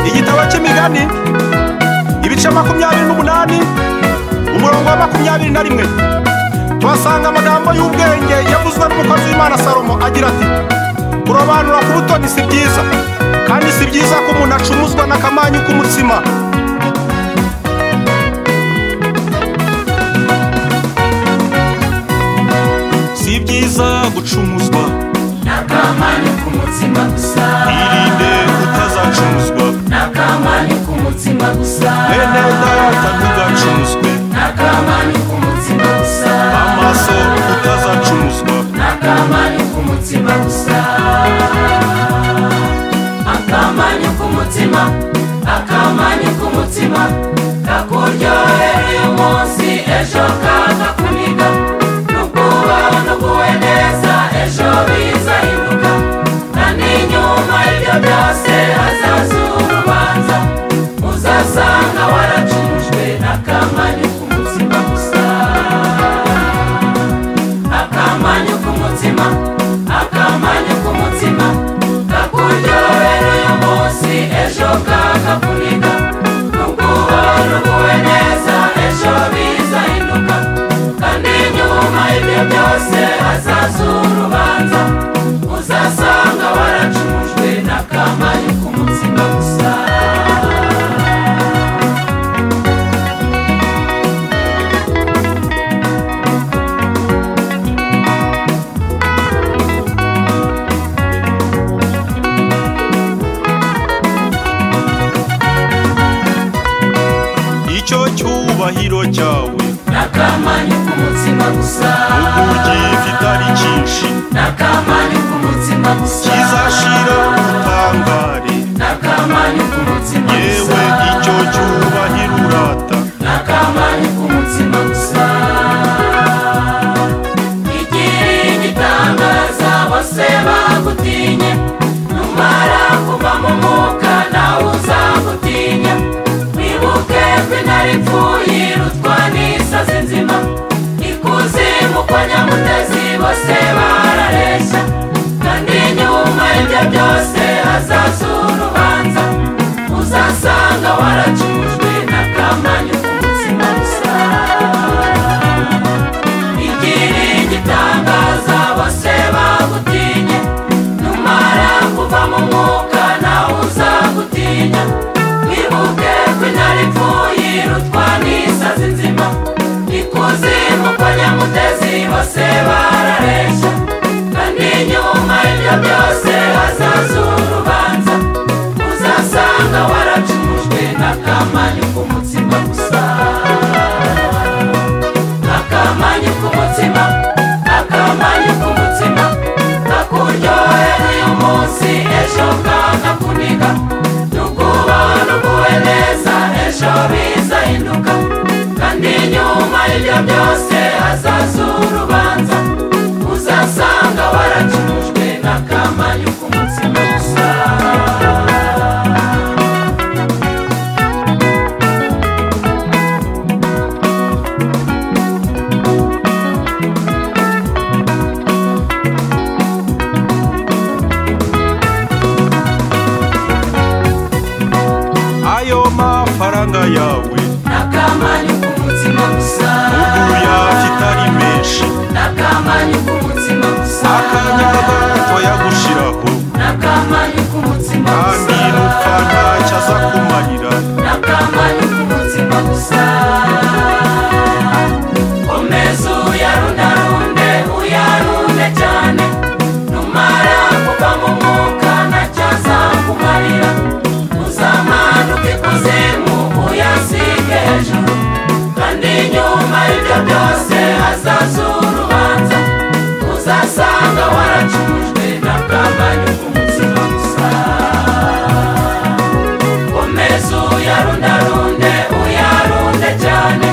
igitabo cy'imigani ibice makumyabiri n'umunani umurongo wa makumyabiri na rimwe tuhasanga amagambo y'ubwenge yavuzwe n'umukozi w'imana salomo agira ati kurobanura ku butoni si byiza kandi si byiza ko umuntu acumuzwa n'akamanyu k'umutsima si byiza gucumuzwa n'akamanyu k'umutsima gusa irinde utazacumuzwa n'akamanyu k'umutsima gusa bene data ntugacumuzwe n'akamanyu k'umutsima gusa amaso utazacumuzwa n'akamanyu k'umutsima gusa akamanyu k'umutsima akamanyu k'umutsima kakuryohera uyu munsi ejo kakakuniga n'ubwoba n'uguwe neza ejo bizahinduka kandi nyuma y'ibyo byose hazaza urubanza uzasanga waracujwe n'akamanyu k'umutsima gusa akamanyu k'umutima akamanyu k'umutima kakuryohera uyu munsi ejo kakakuniga n'ubwoba n'uguwe neza ejo bizahinduka kandi nyuma ibyo byose hazaza urubanza uzasanga waracujwe n'akamanyu k'umutima gusa icyo cyubahiro cyawe n'akamanyu k'umutima gusa uburyo kitari cyinshi n'akamanyu k'umutima gusa kizashira ubutangare n'akamanyu k'umutima gusa yewe icyo cyubahiro urata n'akamanyu k'umutima gusa igira igitangaza bose bagutinye numara kuva mu mwuka nawe uzagutinya wibuke ko intare ipfuye irutwa n'isazi nzima ikuzimu kwa nyamutezi bose barareshya kandi nyuma y'ibyo byose hazaza urubanza uzasanga waracujwe n'akamanyu k'umutsima gusa igira igitangaza bose bagutinye numara kuva mu mwuka nawe uzagutinya wibuke ko intare ipfuye irutwa n'isazi nzima ikuzimu kwa nyamutezi bose barareshya kandi nyuma y'ibyo byose hazaza urubanza uzasanga waracujwe n'akamanyu k'umutsima gusa akamanyu k'umutima akamanyu k'umutima kakuryohera uyu munsi ejo kakakuniga n'ubwoba n'uguwe neza ejo bizahinduka kandi nyuma y'ibyo byose hazaza urubanza uzasanga waracujwe n'akamanyu k'umutima gusa ayo mafaranga yawe n'akamanyu k'umutima gusa uguya kitari menshi n'akamanyu k'umutima gusa akanya gato yagushiraho n'akamanyu k'umutima kandi gusa n'upfa ntacyo aza kumarira n'akamanyu k'umutima gusa komeza uyarundarunde uyarunde cyane numara kuva mu mwuka ntacyo azakumarira uzamanuka ikuzimu uyasige hejuru kandi nyuma y'ibyo byose hazaza urubanza uzasanga waracujwe n'akamanyu k'umutima gusa komeza uyarundarunde uyarunde cyane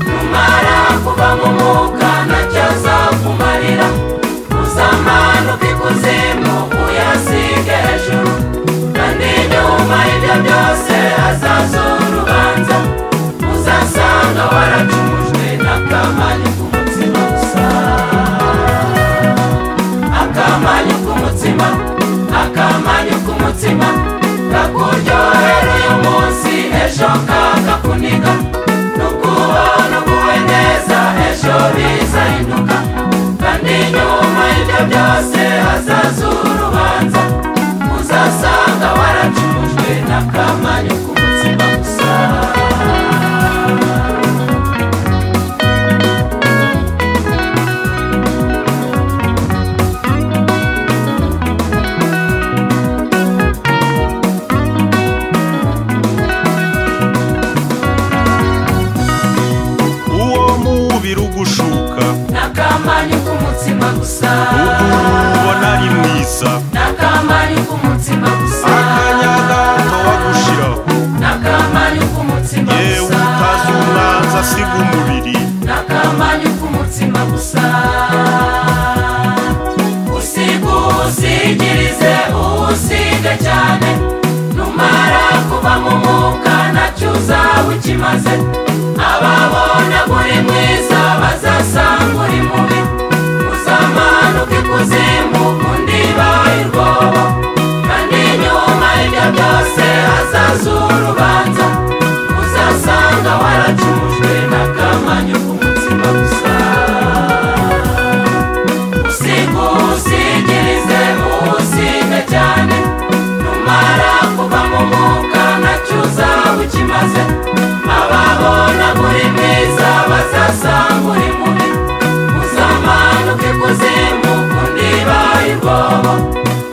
numara kuva mu mwuka ntacyo azakumarira uzamanuka ikuzimu uyasige hejuru kandi nyuma y'ibyo byose hazaza urubanza uzasanga waracujwe n'akamanyu k'umutsima gusa akanyu k'umutsima gusa uwo mubiri ugushuka n'akamanyu k'umutsima gusa ubona ari mwiza n'akamanyu k'umutsima gusa akanya gato wagushiraho n'akamanyu k'umutsima yewe gusa utazi umwanzi asiga umubiri n'akamanyu k'umutsima gusa usigusigirize uwusige cyane numara kuba mu mwuka nacyo uzaba ukimaze ababona uri mwiza bazasanga uri mubi uzamanuka ikuzimu undi baye urwobo kandi nyuma y'ibyo byose hazaza urubanza uzasanga waracumujwe n'akamanyu k'umutsima gusa usigusigirize usige cyane numara kuva mu mwuka nacyo uzaba ukimaze ababona uri mwiza bazasanga uri mubi uzamanuke kuzimu undi baye urwobo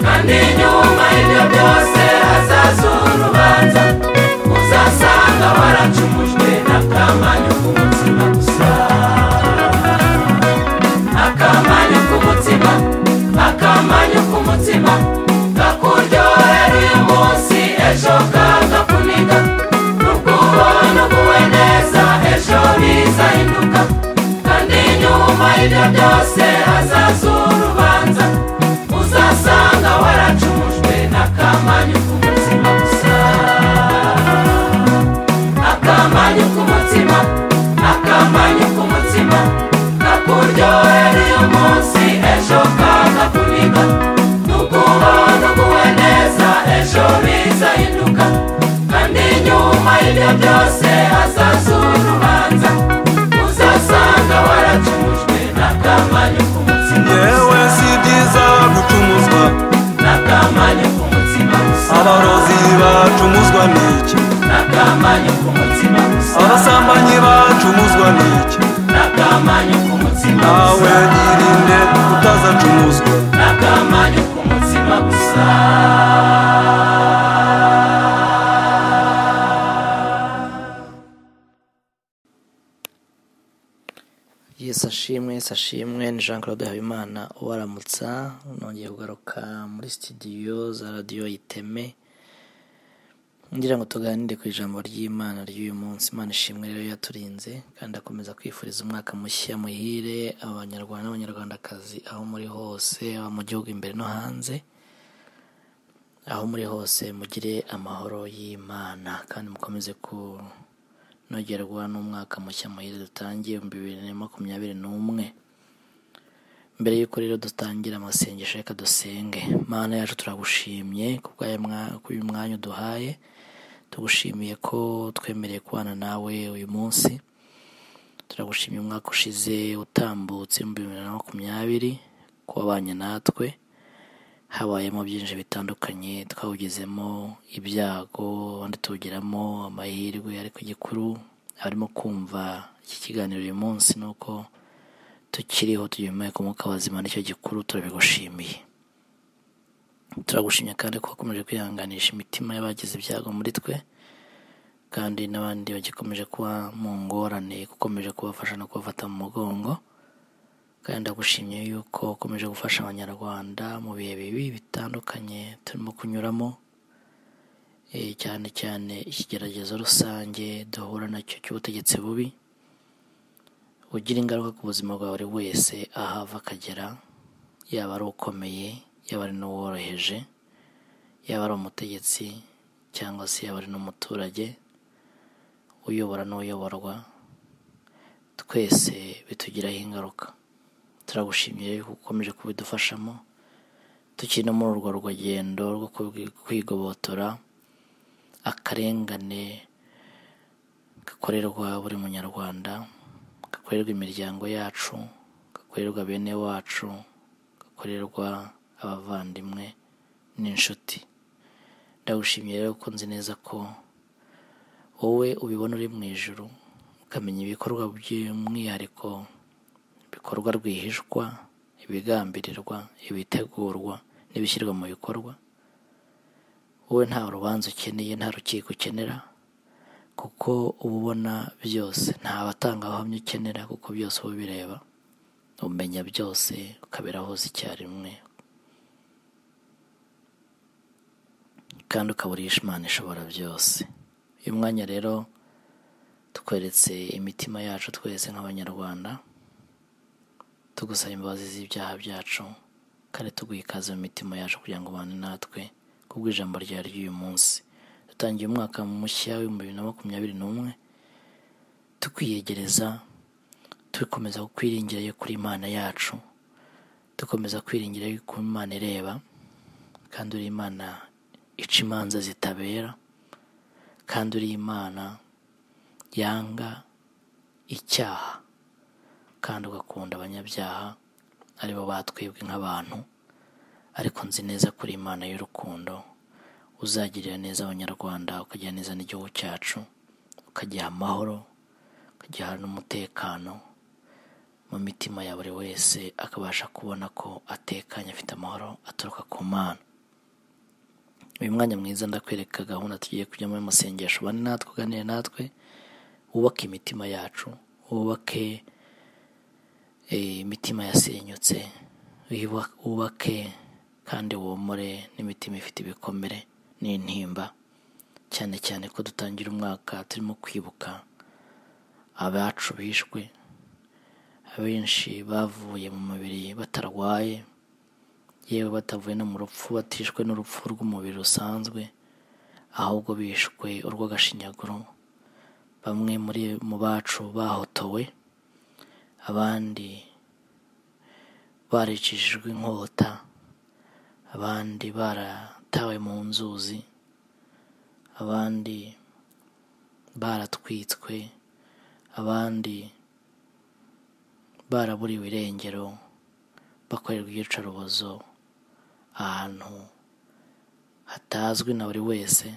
kandi nyuma y'ibyo byose hazaza urubanza uzasanga waracumujwe n'akamanyu k'umutsima gusa akamanyu k'umutsima akamanyu k'umutsima kakuryohera uyu munsi ejo kakakuniga n'ubwubona uguwe neza ejo bizahinduka kandi nyuma y'ibyo byose hazaza urubanza uzasanga waracumujwe n'akamanyu k'umutsima gusa akamanyu k'umutima akamanyu k'umutima kakuryohera uyu munsi ejo kakakuniga n'ukubona uguwe neza ejo bizahinduka kandi nyuma y'ibyo byose hazaza urubanza uzasanga waracumujwe n'akamanyu k'umutima yewe gusa si byiza gucumuzwa n'akamanyu k'umutima gusa abarozi bacumuzwa n'iki n'akamanyu k'umutima gusa abasambanyi bacumuzwa n'iki n'akamanyu k'umutima nawe gusa irinde utazacumuzwa n'akamanyu k'umutima gusa yesu ashimwe yesu ashimwe ni jean claude habimana ubaramutsa nongeye kugaruka muri sitidiyo za radiyo iteme ngira ngo tuganire ku ijambo ry'imana ry'uyu munsi imana ishimwe rero yaturinze kandi akomeza kwifuriza umwaka mushya muhire abanyarwanda n'abanyarwandakazi aho muri hose aba mu gihugu imbere no hanze aho muri hose mugire amahoro y'imana kandi mukomeze kunogerwa n'umwaka mushya muhire dutangiye ibihumbi bibiri na makumyabiri n'umwe mbere y'uko rero dutangira amasengesho reka dusenge mana yacu turagushimye kubw'uyu mwanya uduhaye tugushimiye ko twemereye kubana nawe uyu munsi turagushimiye umwaka ushize utambutse mu bihumbi bibiri na makumyabiri ko wabanye natwe habayemo byinshi bitandukanye twawugezemo ibyago abandi tuwugiramo amahirwe ariko igikuru abarimo kumva iki kiganiro uyu munsi ni uko tukiriho tugemuye ku mwuka wazima nicyo gikuru turabigushimiye turagushimye kandi ko wakomeje kwihanganisha imitima y'abagize ibyago muri twe kandi n'abandi bagikomeje kuba mu ngorane ukomeje kubafasha no kubafata mu mugongo kandi ndagushimye yuko ukomeje gufasha abanyarwanda mu bihe bibi bitandukanye turimo kunyuramo eh, cyane cyane ikigeragezo rusange duhura nacyo cy'ubutegetsi bubi ugira ingaruka ku buzima bwa buri wese aho ava akagera yaba ari ukomeye yaba ari n'uworoheje yaba ari umutegetsi cyangwa se yaba ari n'umuturage uyobora n'uyoborwa twese bitugiraho ingaruka turagushimiye yuko ukomeje kubidufashamo tukiri no muri urwo rugendo rwo kubwi- kwigobotora akarengane gakorerwa buri munyarwanda gakorerwa imiryango yacu gakorerwa bene wacu gakorerwa abavandimwe n'inshuti ndagushimiye rero ko nzi neza ko wowe ubibona uri mu ijoro ukamenya ibikorwa by'umwihariko ibikorwa rwihishwa ibigambirirwa ibitegurwa n'ibishyirwa mu bikorwa wowe nta rubanza ukeneye nta rukiko ukenera kuko uba ubona byose nta batangabuhamya ukenera kuko byose uba ubireba umenya byose ukabera hose icyarimwe kandi ukaba uriye Imana ishobora byose uyu mwanya rero tweretse imitima yacu twese nk'abanyarwanda tugusaba imbabazi z'ibyaha byacu kandi tuguha ikaze mu mitima yacu kugira ngo ubane natwe kubwo ijambo rya ry'uyu munsi dutangiye umwaka mushya w'ibihumbi bibiri na makumyabiri n'umwe tukwiyegereza dukomeza kwiringira yo kuri imana yacu dukomeza kwiringira yo kuri imana ireba kandi uri imana ica imanza zitabera kandi uri imana yanga icyaha kandi ugakunda abanyabyaha aribo batwibwe nk'abantu ariko nzi neza kuri imana y'urukundo uzagirira neza abanyarwanda ukagira neza n'igihugu cyacu ukagiha amahoro ukagiha n'umutekano mu mitima ya buri wese akabasha kubona ko atekanye afite amahoro aturuka ku mana uyu mwanya mwiza ndakwereka gahunda tugiye kujyamo y'amasengesho bane natwe uganire natwe wubake imitima yacu wubake eh, imitima yasenyutse wiba- wubake kandi womore n'imitima ifite ibikomere n'intimba cyane cyane ko dutangira umwaka turimo kwibuka abacu bishwe abenshi bavuye mu mubiri batarwaye yewe batavuye no mu rupfu batishwe n'urupfu rw'umubiri rusanzwe ahubwo bishwe urw'agashinyaguro bamwe muri mu bacu bahotowe abandi baricishijwe inkota abandi baratawe mu nzuzi abandi baratwitswe abandi baraburiwe irengero bakorerwa iyicarubozo ahantu hatazwi na buri wese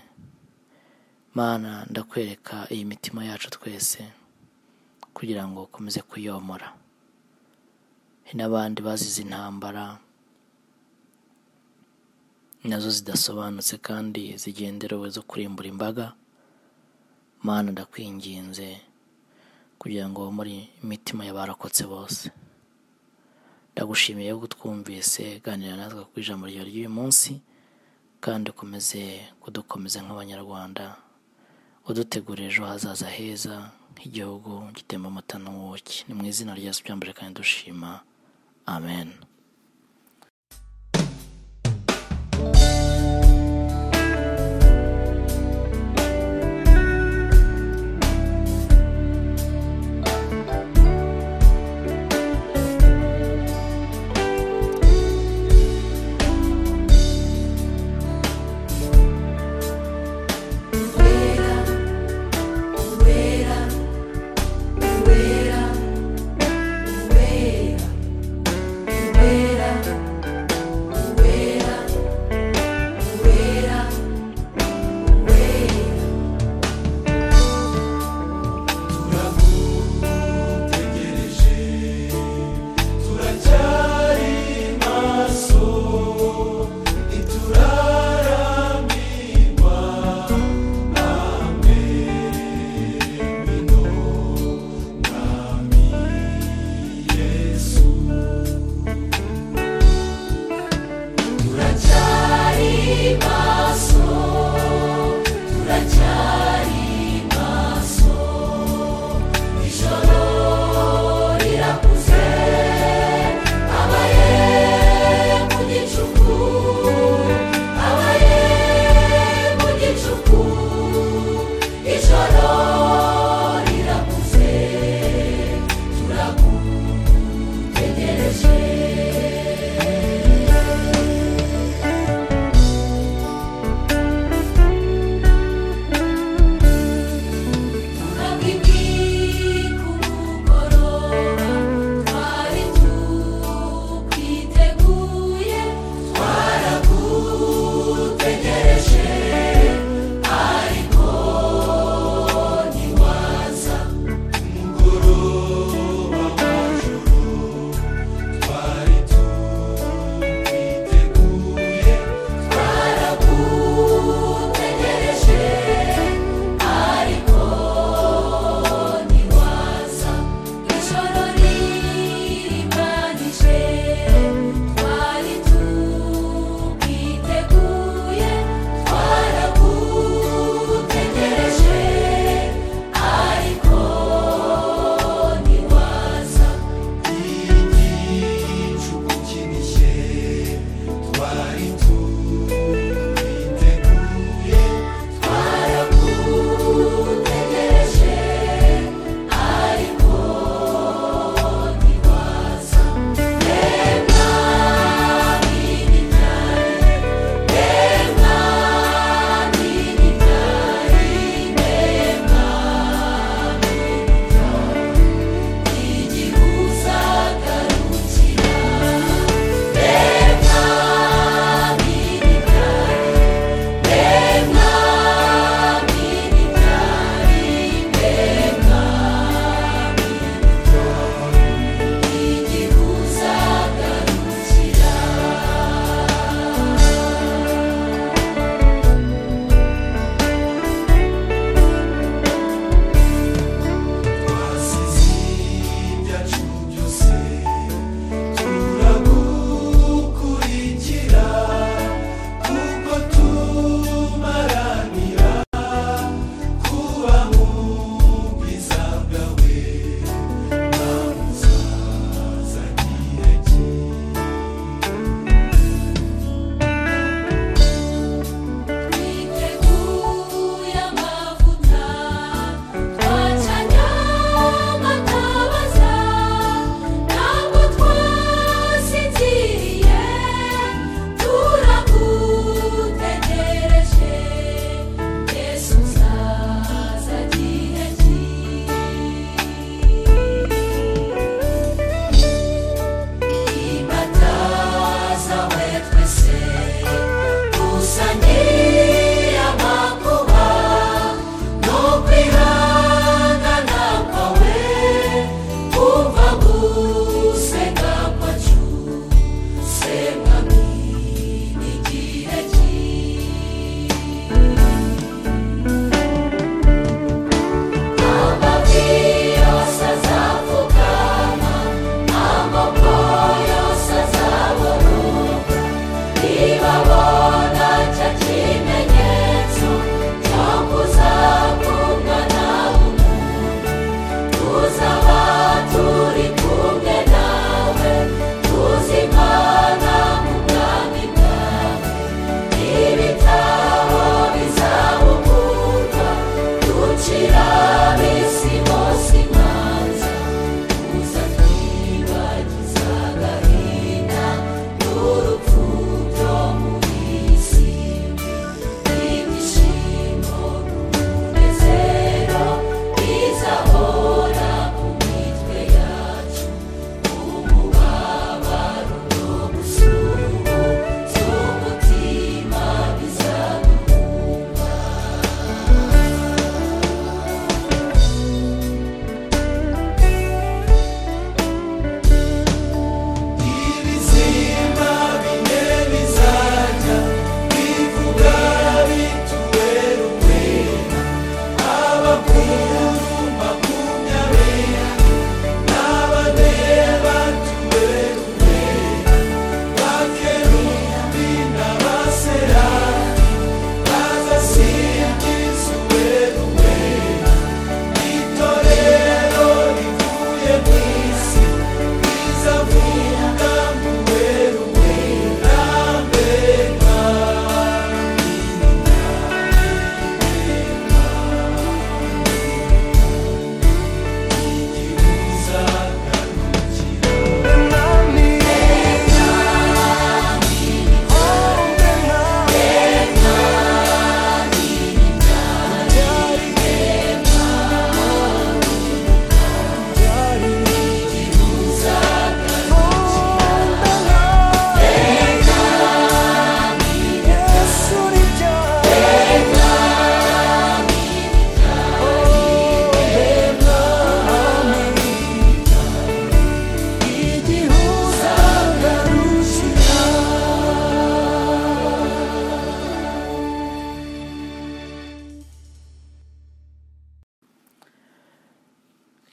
mana ndakwereka iyi mitima yacu twese kugira ngo ukomeze kuyomora hari n'abandi bazize intambara nazo zidasobanutse kandi zigenderewe zo kurimbura imbaga mana ndakwinginze kugira ngo muri imitima y'abarokotse bose ndagushimiye ko twumvise ganira natwe ku ijambo ryawe ry'uyu munsi kandi ukomeze kudukomeza nk'abanyarwanda udutegurira ejo hazaza heza nk'igihugu gitemba amata n'ubuki ni mu izina rya Yesu byambere kandi dushima amen Uwera,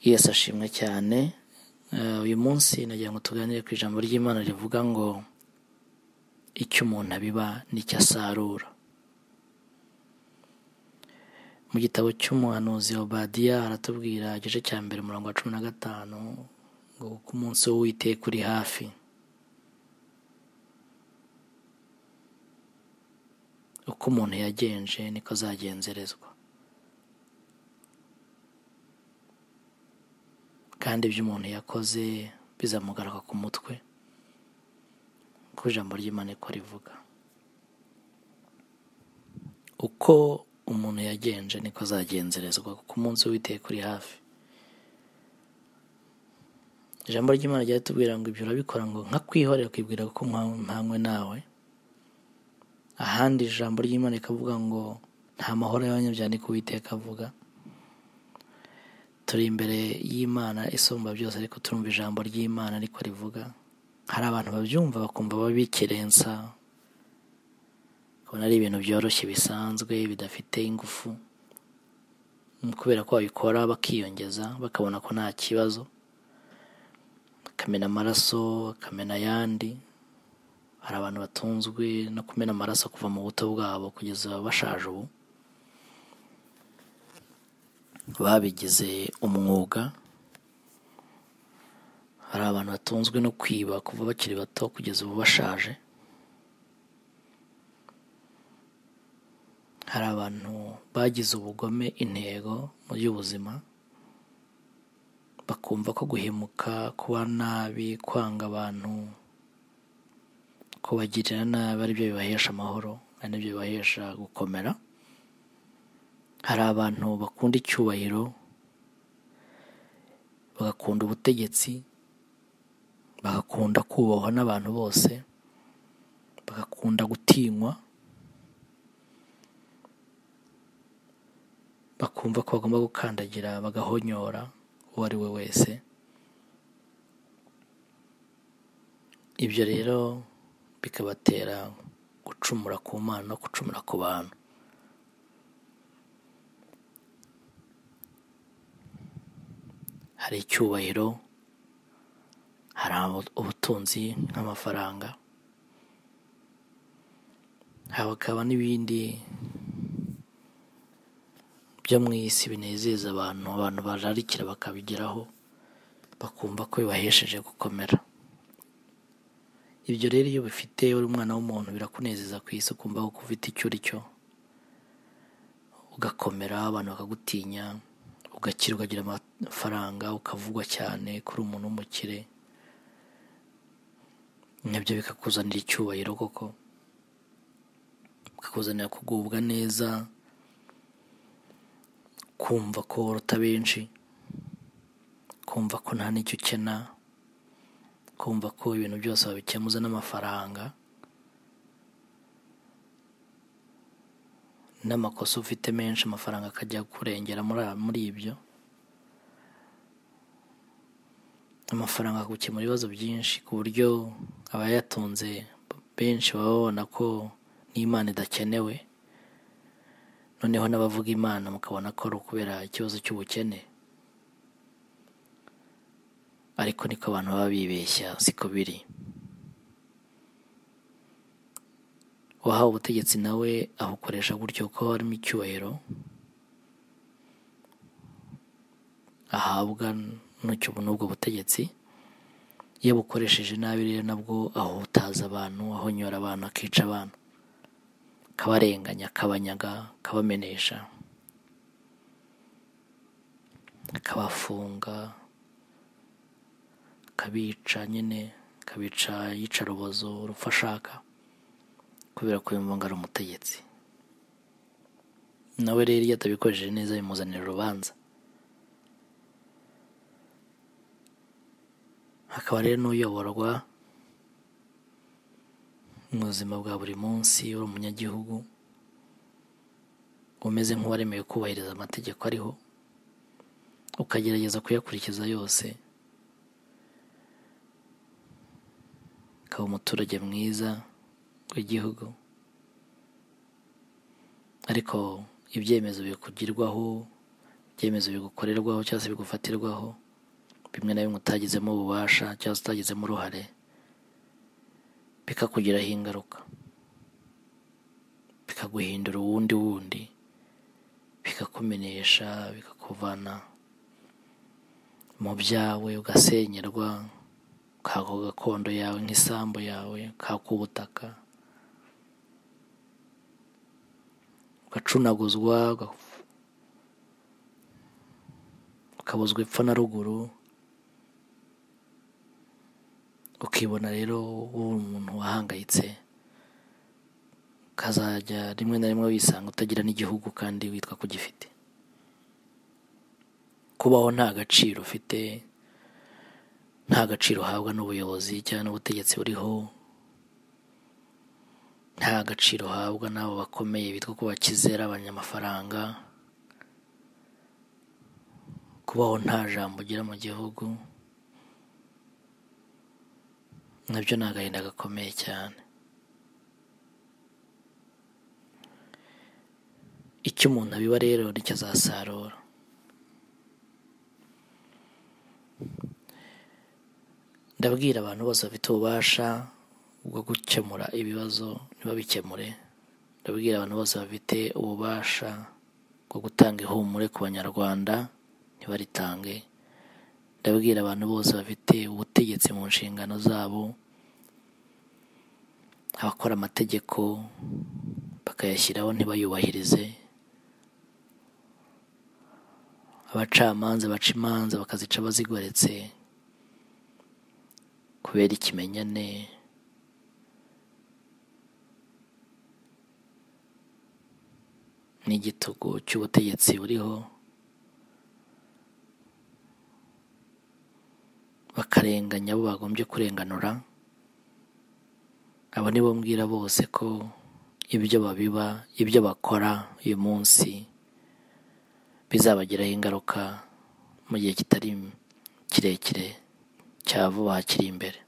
yesu ashimwe cyane Eh, uyu munsi nagira ngo tuganire ku ijambo ry'imana rivuga ngo icyo umuntu abiba n'icyo asarura mu gitabo cy'umuhanuzi obadiya haratubwira igice cya mbere umurongo wa cumi na gatanu ngo kuko umunsi w'uwiteka uri hafi uko umuntu yagenje niko azagenzerezwa kandi ibyo umuntu yakoze bizamugaruka ku mutwe ku ijambo ry'imana ko rivuga uko umuntu yagenje niko azagenzerezwa kuko umunsi w'iteka uri hafi ijambo ry'imana ryatubwira ngo ibyo urabikora ngo nkakwihorera ukibwira kuko mpa- mpanywe nawe ahandi ijambo ry'imana rikavuga ngo nta mahoro y'abanyabyaha niko uwiteka avuga turi imbere y'imana isumba byose ariko turumva ijambo ry'imana ariko rivuga hari abantu babyumva bakumva babikerensa kubona ari ibintu byoroshye bisanzwe bidafite ingufu kubera ko babikora bakiyongeza bakabona ko nta kibazo bakamena amaraso bakamena ayandi hari abantu batunzwe no kumena amaraso kuva mu buto bwabo kugeza bashaje ubu babigize umwuga hari abantu batunzwe no kwiba kuva bakiri bato kugeza ubu bashaje hari abantu bagize ubugome intego mu by'ubuzima bakumva ko guhemuka kuba nabi kwanga abantu kubagirira nabi ari byo bibahesha amahoro ari nabyo bibahesha gukomera hari abantu bakunda icyubahiro bagakunda ubutegetsi bagakunda kubahwa n'abantu bose bagakunda gutinywa bakumva ko bagomba gukandagira bagahonyora uwo ari we wese ibyo rero bikabatera gucumura ku mana no gucumura ku bantu hari icyubahiro hari abo- ubutunzi nk'amafaranga hakaba n'ibindi byo mu isi binezeza abantu abantu bararikira bakabigeraho bakumva ko bibahesheje gukomera ibyo rero iyo bifite uri umwana w'umuntu birakunezeza ku isi ukumva ko ufite icyo uri cyo ugakomera abantu bakagutinya ugakira ukagira amafaranga ukavugwa cyane kuri umuntu w'umukire nabyo bikakuzanira icyubahiro koko bikakuzanira kugubwa neza kumva ko uruta benshi kumva ko nta n'icyo ukena kumva ko ibintu byose babikemuza n'amafaranga n'amakosa ufite menshi amafaranga akajya kurengera muri muri ibyo amafaranga akagukemura ibibazo byinshi ku buryo abayatunze benshi baba babona ko n'imana idakenewe noneho n'abavuga imana mukabona ko ari ukubera ikibazo cy'ubukene ariko niko abantu baba bibeshya siko biri uwahawe ubutegetsi nawe abukoresha gutyo ko harimo icyubahiro ahabwa n'icyo n'ubwo butegetsi iyo abukoresheje nabi rero nabwo ahutaza abantu ahonyora abantu akica abantu akabarenganya akabanyaga akabamenesha akabafunga akabica nyine akabica yica urubozo urupfu ashaka kubera ko yumva ngo ari umutegetsi nawe rero iyo atabikoresheje neza bimuzanira urubanza hakaba rero n'uyoborwa mu buzima bwa buri munsi uri umunyagihugu umeze nk'uwaremewe kubahiriza amategeko ariho ukagerageza kuyakurikiza yose ukaba umuturage mwiza w'igihugu ariko ibyemezo bikugirwaho ibyemezo bigukorerwaho cyangwa se bigufatirwaho bimwe na bimwe utagizemo ububasha cyangwa se utagizemo uruhare bikakugiraho ingaruka bikaguhindura uwundi wundi bikakumenesha bikakuvana mu byawe ugasenyerwa kako gakondo yawe nk'isambu yawe kak'ubutaka ugacunaguzwa uga- ukabuzwa epfo na ruguru ukibona rero uri umuntu wahangayitse ukazajya rimwe na rimwe wisanga utagira n'igihugu kandi witwa ko ugifite kubaho nta gaciro ufite nta gaciro uhabwa n'ubuyobozi cyangwa n'ubutegetsi buriho nta gaciro uhabwa n'abo bakomeye bitwa ko bakizera abanyamafaranga kubaho nta jambo ugira mu gihugu nabyo ni agahinda gakomeye cyane icyo umuntu abiba rero nicyo azasarura ndabwira abantu bose bafite ububasha bwo gukemura ibibazo ntibabikemure ndabwira abantu bose bafite ububasha bwo gutanga ihumure ku banyarwanda ntibaritange ndabwira abantu bose bafite ubutegetsi mu nshingano zabo abakora amategeko bakayashyiraho ntibayubahirize abacamanza baca imanza bakazica bazigoretse kubera ikimenyane n'igitugu cy'ubutegetsi buriho bakarenganya abo bagombye kurenganura abo ni bo mbwira bose ko ibyo babiba ibyo bakora uyu munsi bizabagiraho ingaruka mu gihe kitari kirekire cya vuba kiri imbere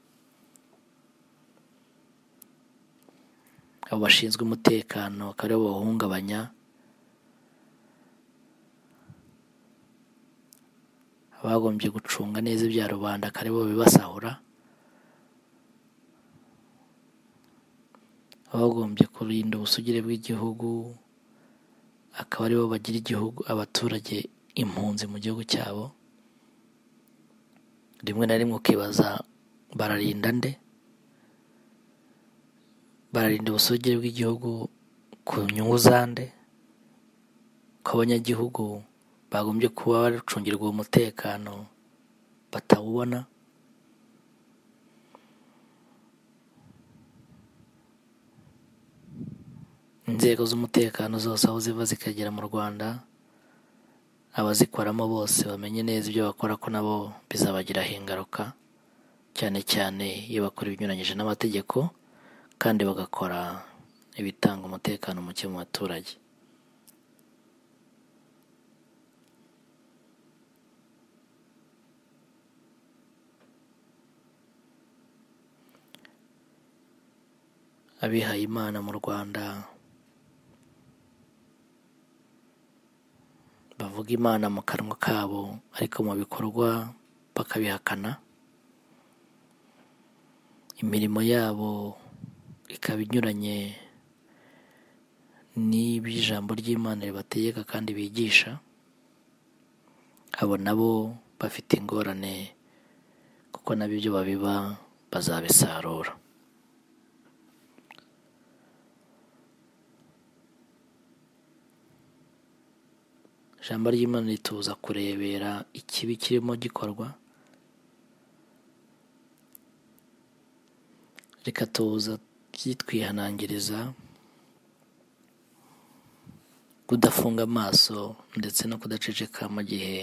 abo bashinzwe umutekano akaba aribo bawuhungabanya abagombye gucunga neza ibya rubanda akaba aribo bibasahura abagombye kurinda ubusugire bw'igihugu akaba aribo bagira igihugu abaturage impunzi mu gihugu cyabo rimwe na rimwe ukibaza bararinda nde bararinda ubusugire bw'igihugu ku nyungu za nde ko abanyagihugu bagombye kuba baracungirwa uwo mutekano batawubona inzego z'umutekano zose aho ziva zikagera mu rwanda abazikoramo bose bamenye neza ibyo bakora ko nabo bizabagiraho ingaruka cyane cyane iyo bakora ibinyuranyije n'amategeko kandi bagakora ibitanga umutekano muke mu baturage abihaye imana mu rwanda bavuga imana mu kanwa kabo ariko mu bikorwa bakabihakana imirimo yabo ikaba inyuranye n'iby'ijambo ry'imana ribategeka kandi bigisha abo nabo bafite ingorane kuko nabo ibyo babiba bazabisarura ijambo ry'imana rituza kurebera ikibi kirimo gikorwa rikatuza ryitwihanangiriza kudafunga amaso ndetse no kudaceceka mu gihe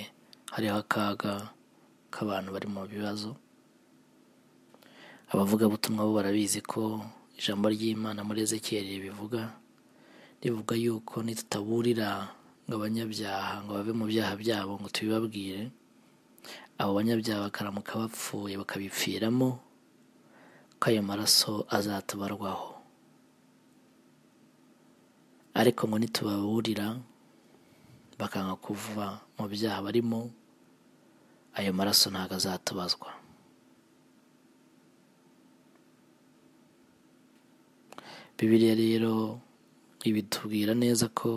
hariho akaga k'abantu bari mu bibazo abavugabutumwa bo barabizi ko ijambo ry'imana muri ezekiyeli ribivuga rivuga yuko nitutaburira ngo abanyabyaha ngo bave mu byaha byabo ngo tubibabwire abo banyabyaha bakaramuka bapfuye bakabipfiramo ko ayo maraso azatubarwaho ariko ngo nitubaburira bakanga kuva mu byaha barimo ayo maraso ntabwo azatubazwa bibiriya rero ibitubwira neza ko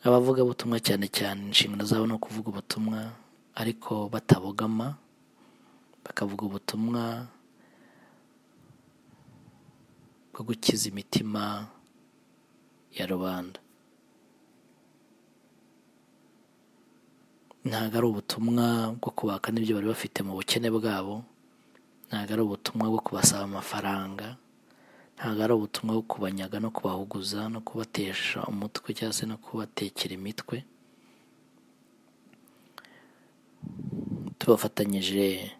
abavugabutumwa cyane cyane inshingano zabo ni ukuvuga ubutumwa ariko batabogama bakavuga ubutumwa bwo gukiza imitima ya rubanda ntabwo ari ubutumwa bwo kubaka n'ibyo bari bafite mu bukene bwabo ntabwo ari ubutumwa bwo kubasaba amafaranga ntabwo ari ubutumwa bwo kubanyaga no kubahuguza no kubatesha umutwe cyangwa se no kubatekera imitwe tubafatanyije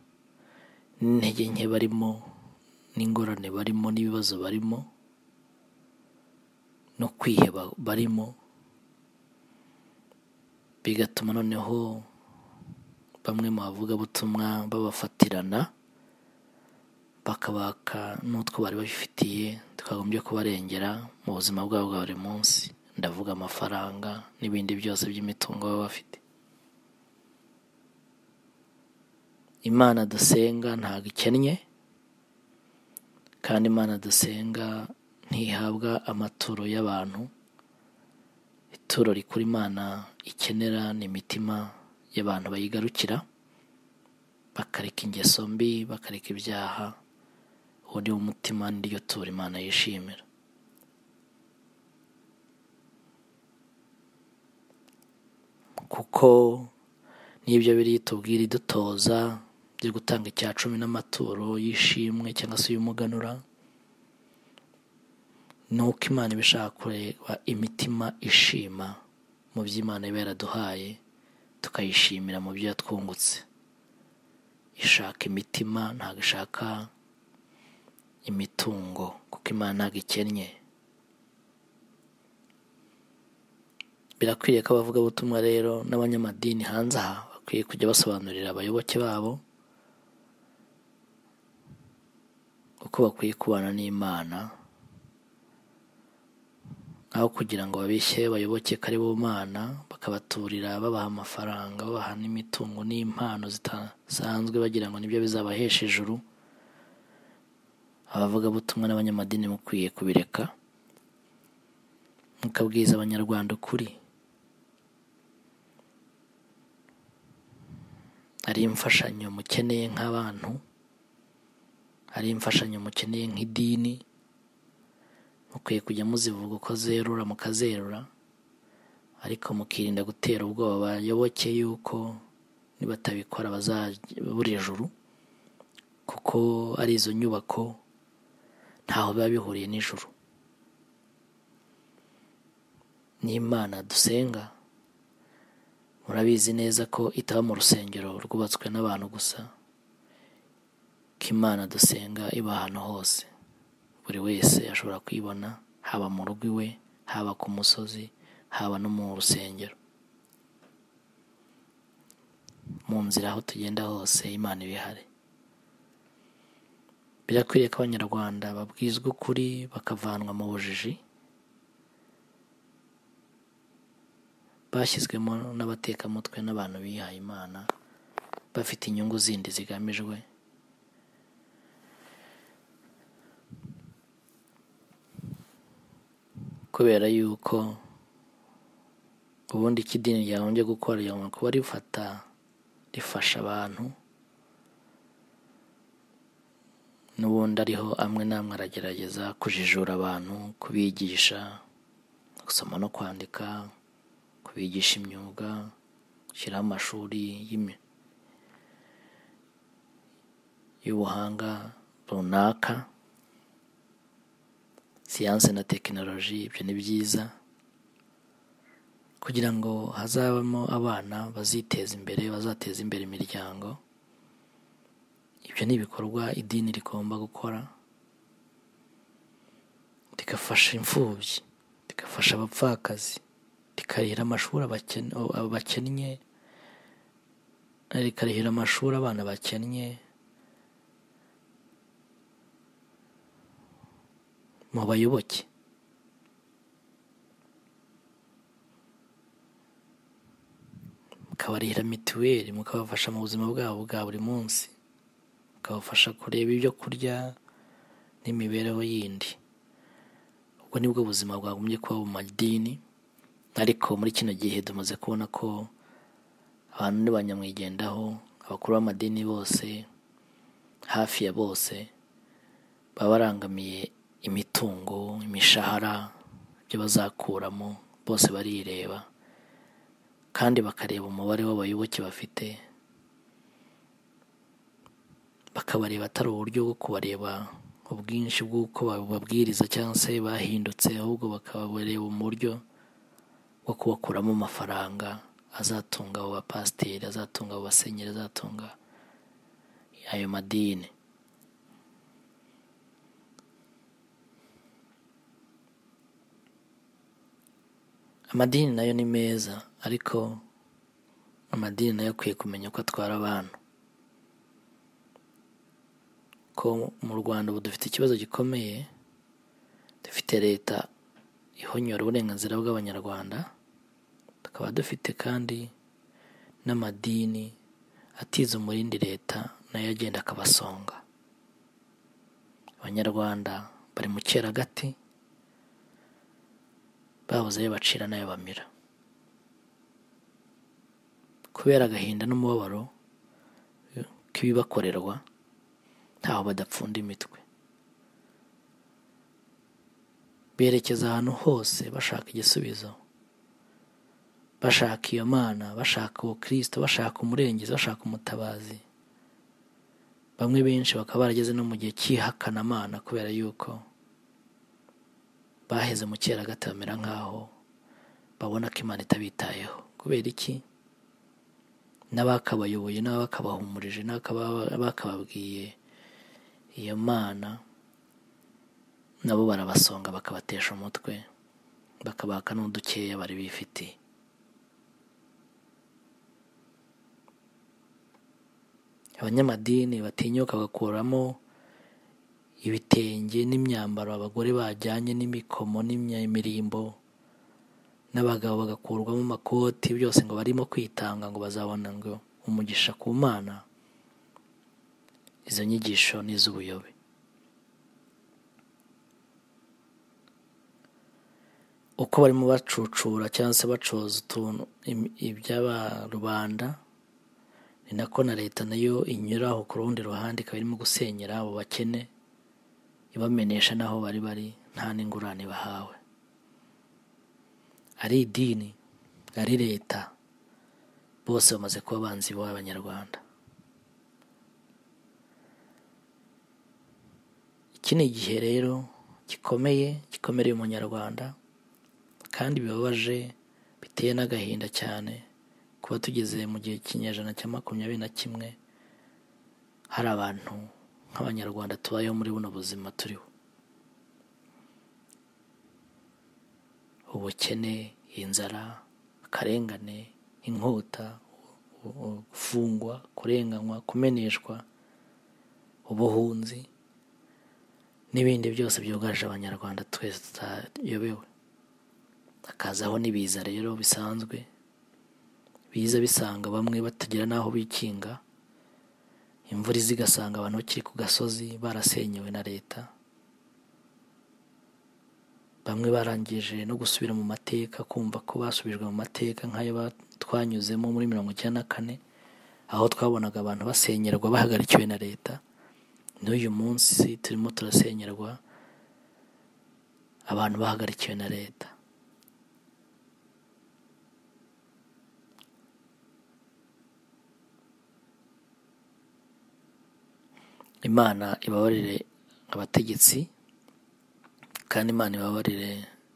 n'intege nke barimo n'ingorane barimo n'ibibazo barimo no kwiheba barimo bigatuma noneho bamwe mu bavugabutumwa babafatirana bakabaka n'utwo bari babifitiye twagombye kubarengera mu buzima bwabo bwa buri munsi ndavuga amafaranga n'ibindi byose by'imitungo baba bafite imana dusenga ntabwo ikennye kandi imana dusenga ntihabwa amaturo y'abantu ituro rikuru imana ikenera ni imitima y'abantu bayigarukira bakareka ingeso mbi bakareka ibyaha uwo ni wo mutima n'iryo tura imana yishimira kuko n'ibyo biri tubwira idutoza byo gutanga icya cumi n'amaturo y'ishimwe cyangwa se y'umuganura ni uko imana iba ishaka kureba imitima ishima mu byo imana iba yaraduhaye tukayishimira mu byo yatwungutse ishaka imitima ntabwo ishaka imitungo kuko imana ntabwo ikennye birakwiriye ko abavugabutumwa rero n'abanyamadini hanze aha bakwiye kujya basobanurira abayoboke babo uko bakwiye kubana n'imana aho kugira ngo babishye bayoboke ko ari bo mana bakabaturira babaha amafaranga babaha n'imitungo n'impano zidasanzwe bagira ngo nibyo bizabahesha ijuru abavugabutumwa n'abanyamadini mukwiye kubireka mukabwiza abanyarwanda ukuri hari imfashanyo mukeneye nk'abantu hari imfashanyo mukeneye nk'idini mukwiye kujya muzivuga uko zerura mukazerura ariko mukirinda gutera ubwoba bayoboke yuko nibatabikora bazabura ijuru kuko ari izo nyubako ntaho biba bihuriye n'ijuru n'imana dusenga murabizi neza ko itaba mu rusengero rwubatswe n'abantu gusa ko imana dusenga iba ahantu hose buri wese ashobora kuyibona haba mu rugo iwe haba ku musozi haba no mu rusengero mu nzira aho tugenda hose imana iba ihari birakwiriye ko abanyarwanda babwizwa ukuri bakavanwa mu bujiji bashyizwemo n'abatekamutwe n'abantu bihaye imana bafite inyungu zindi zigamijwe kubera yuko ubundi icyo idini ryagombye gukora ryagomba kuba rifata rifasha abantu n'ubundi ariho amwe n'amwe aragerageza kujijura abantu kubigisha gusoma no kwandika kubigisha imyuga gushyiraho amashuri y'ubuhanga runaka siyanse na tekinoloji ibyo ni byiza kugira ngo hazabamo abana baziteza imbere bazateza imbere imiryango ibyo ni ibikorwa idini rigomba gukora rigafasha imfubyi rigafasha abapfakazi rikarihira amashuri abakennye rikarihira amashuri abana bakennye mu bayoboke mukabarihira mituweli mukabafasha mu buzima bwabo bwa buri munsi mukabafasha kureba ibyo kurya n'imibereho yindi ubwo nibwo buzima bwagumye kuba mu madini ariko muri kino gihe tumaze kubona ko abantu ni ba nyamwigendaho abakuru b'amadini bose hafi ya bose baba barangamiye imitungo imishahara ibyo bazakuramo bose barireba kandi bakareba umubare w'abayoboke bafite bakabareba atari uburyo bwo kubareba ubwinshi bw'uko bababwiriza cyangwa se bahindutse ahubwo bakabareba mu buryo bwo kubakuramo amafaranga azatunga abo bapasiteri azatunga abo basenyeri azatunga ayo madini amadini nayo ni meza ariko amadini nayo akwiye kumenya uko atwara abantu ko mu rwanda ubu dufite ikibazo gikomeye dufite leta ihonyora uburenganzira bw'abanyarwanda tukaba dufite kandi n'amadini atiza umurindi leta nayo agenda akabasonga abanyarwanda bari mu cyeragati babuze ayo bacira n'ayo bamira kubera agahinda n'umubabaro k'ibibakorerwa ntaho badapfunda imitwe berekeza ahantu hose bashaka igisubizo bashaka iyo mana bashaka uwo kirisito bashaka umurengezi bashaka umutabazi bamwe benshi bakaba barageze no mu gihe cy'ihakanamana kubera yuko baheze mu cyeragati bamera nk'aho babona ko imana itabitayeho kubera iki n'abakabayoboye n'abakabahumurije n'abakababwiye iyo mana nabo barabasonga bakabatesha umutwe bakabaka n'udukeya bari bifitiye abanyamadini batinyuka bagakuramo ibitenge n'imyambaro abagore bajyanye n'imikomo n'imirimbo n'abagabo bagakurwamo amakoti byose ngo barimo kwitanga ngo bazabona ngo umugisha ku mana izo nyigisho ni iz'ubuyobe uko barimo bacucura cyangwa se bacoza utuntu im- iby'abarubanda ni nako na leta nayo inyuraho ku rundi ruhande ikaba irimo gusenyera abo bakene ibamenesha n'aho bari bari nta n'ingurane bahawe ari idini ari leta bose bamaze kuba abanzi b'abanyarwanda iki ni igihe rero gikomeye gikomereye umunyarwanda kandi bibabaje biteye n'agahinda cyane kuba tugeze mu gihe cy'inyejana cya makumyabiri na kimwe hari abantu nk'abanyarwanda tubayeho muri buno buzima turiho ubukene inzara akarengane inkota u- u- gufungwa kurenganywa kumeneshwa ubuhunzi n'ibindi byose byugarije abanyarwanda twese tutayobewe hakazaho n'ibiza rero bisanzwe biza bisanga bamwe batagira n'aho bikinga imvura iza igasanga abantu bakiri ku gasozi barasenyewe na leta bamwe barangije no gusubira mu mateka kumva ko basubijwe mu mateka nk'ayo ba- twanyuzemo muri mirongo icyenda na kane aho twabonaga abantu basenyerwa bahagarikiwe na leta n'uyu munsi turimo turasenyerwa abantu bahagarikiwe na leta imana ibabarire abategetsi kandi imana ibabarire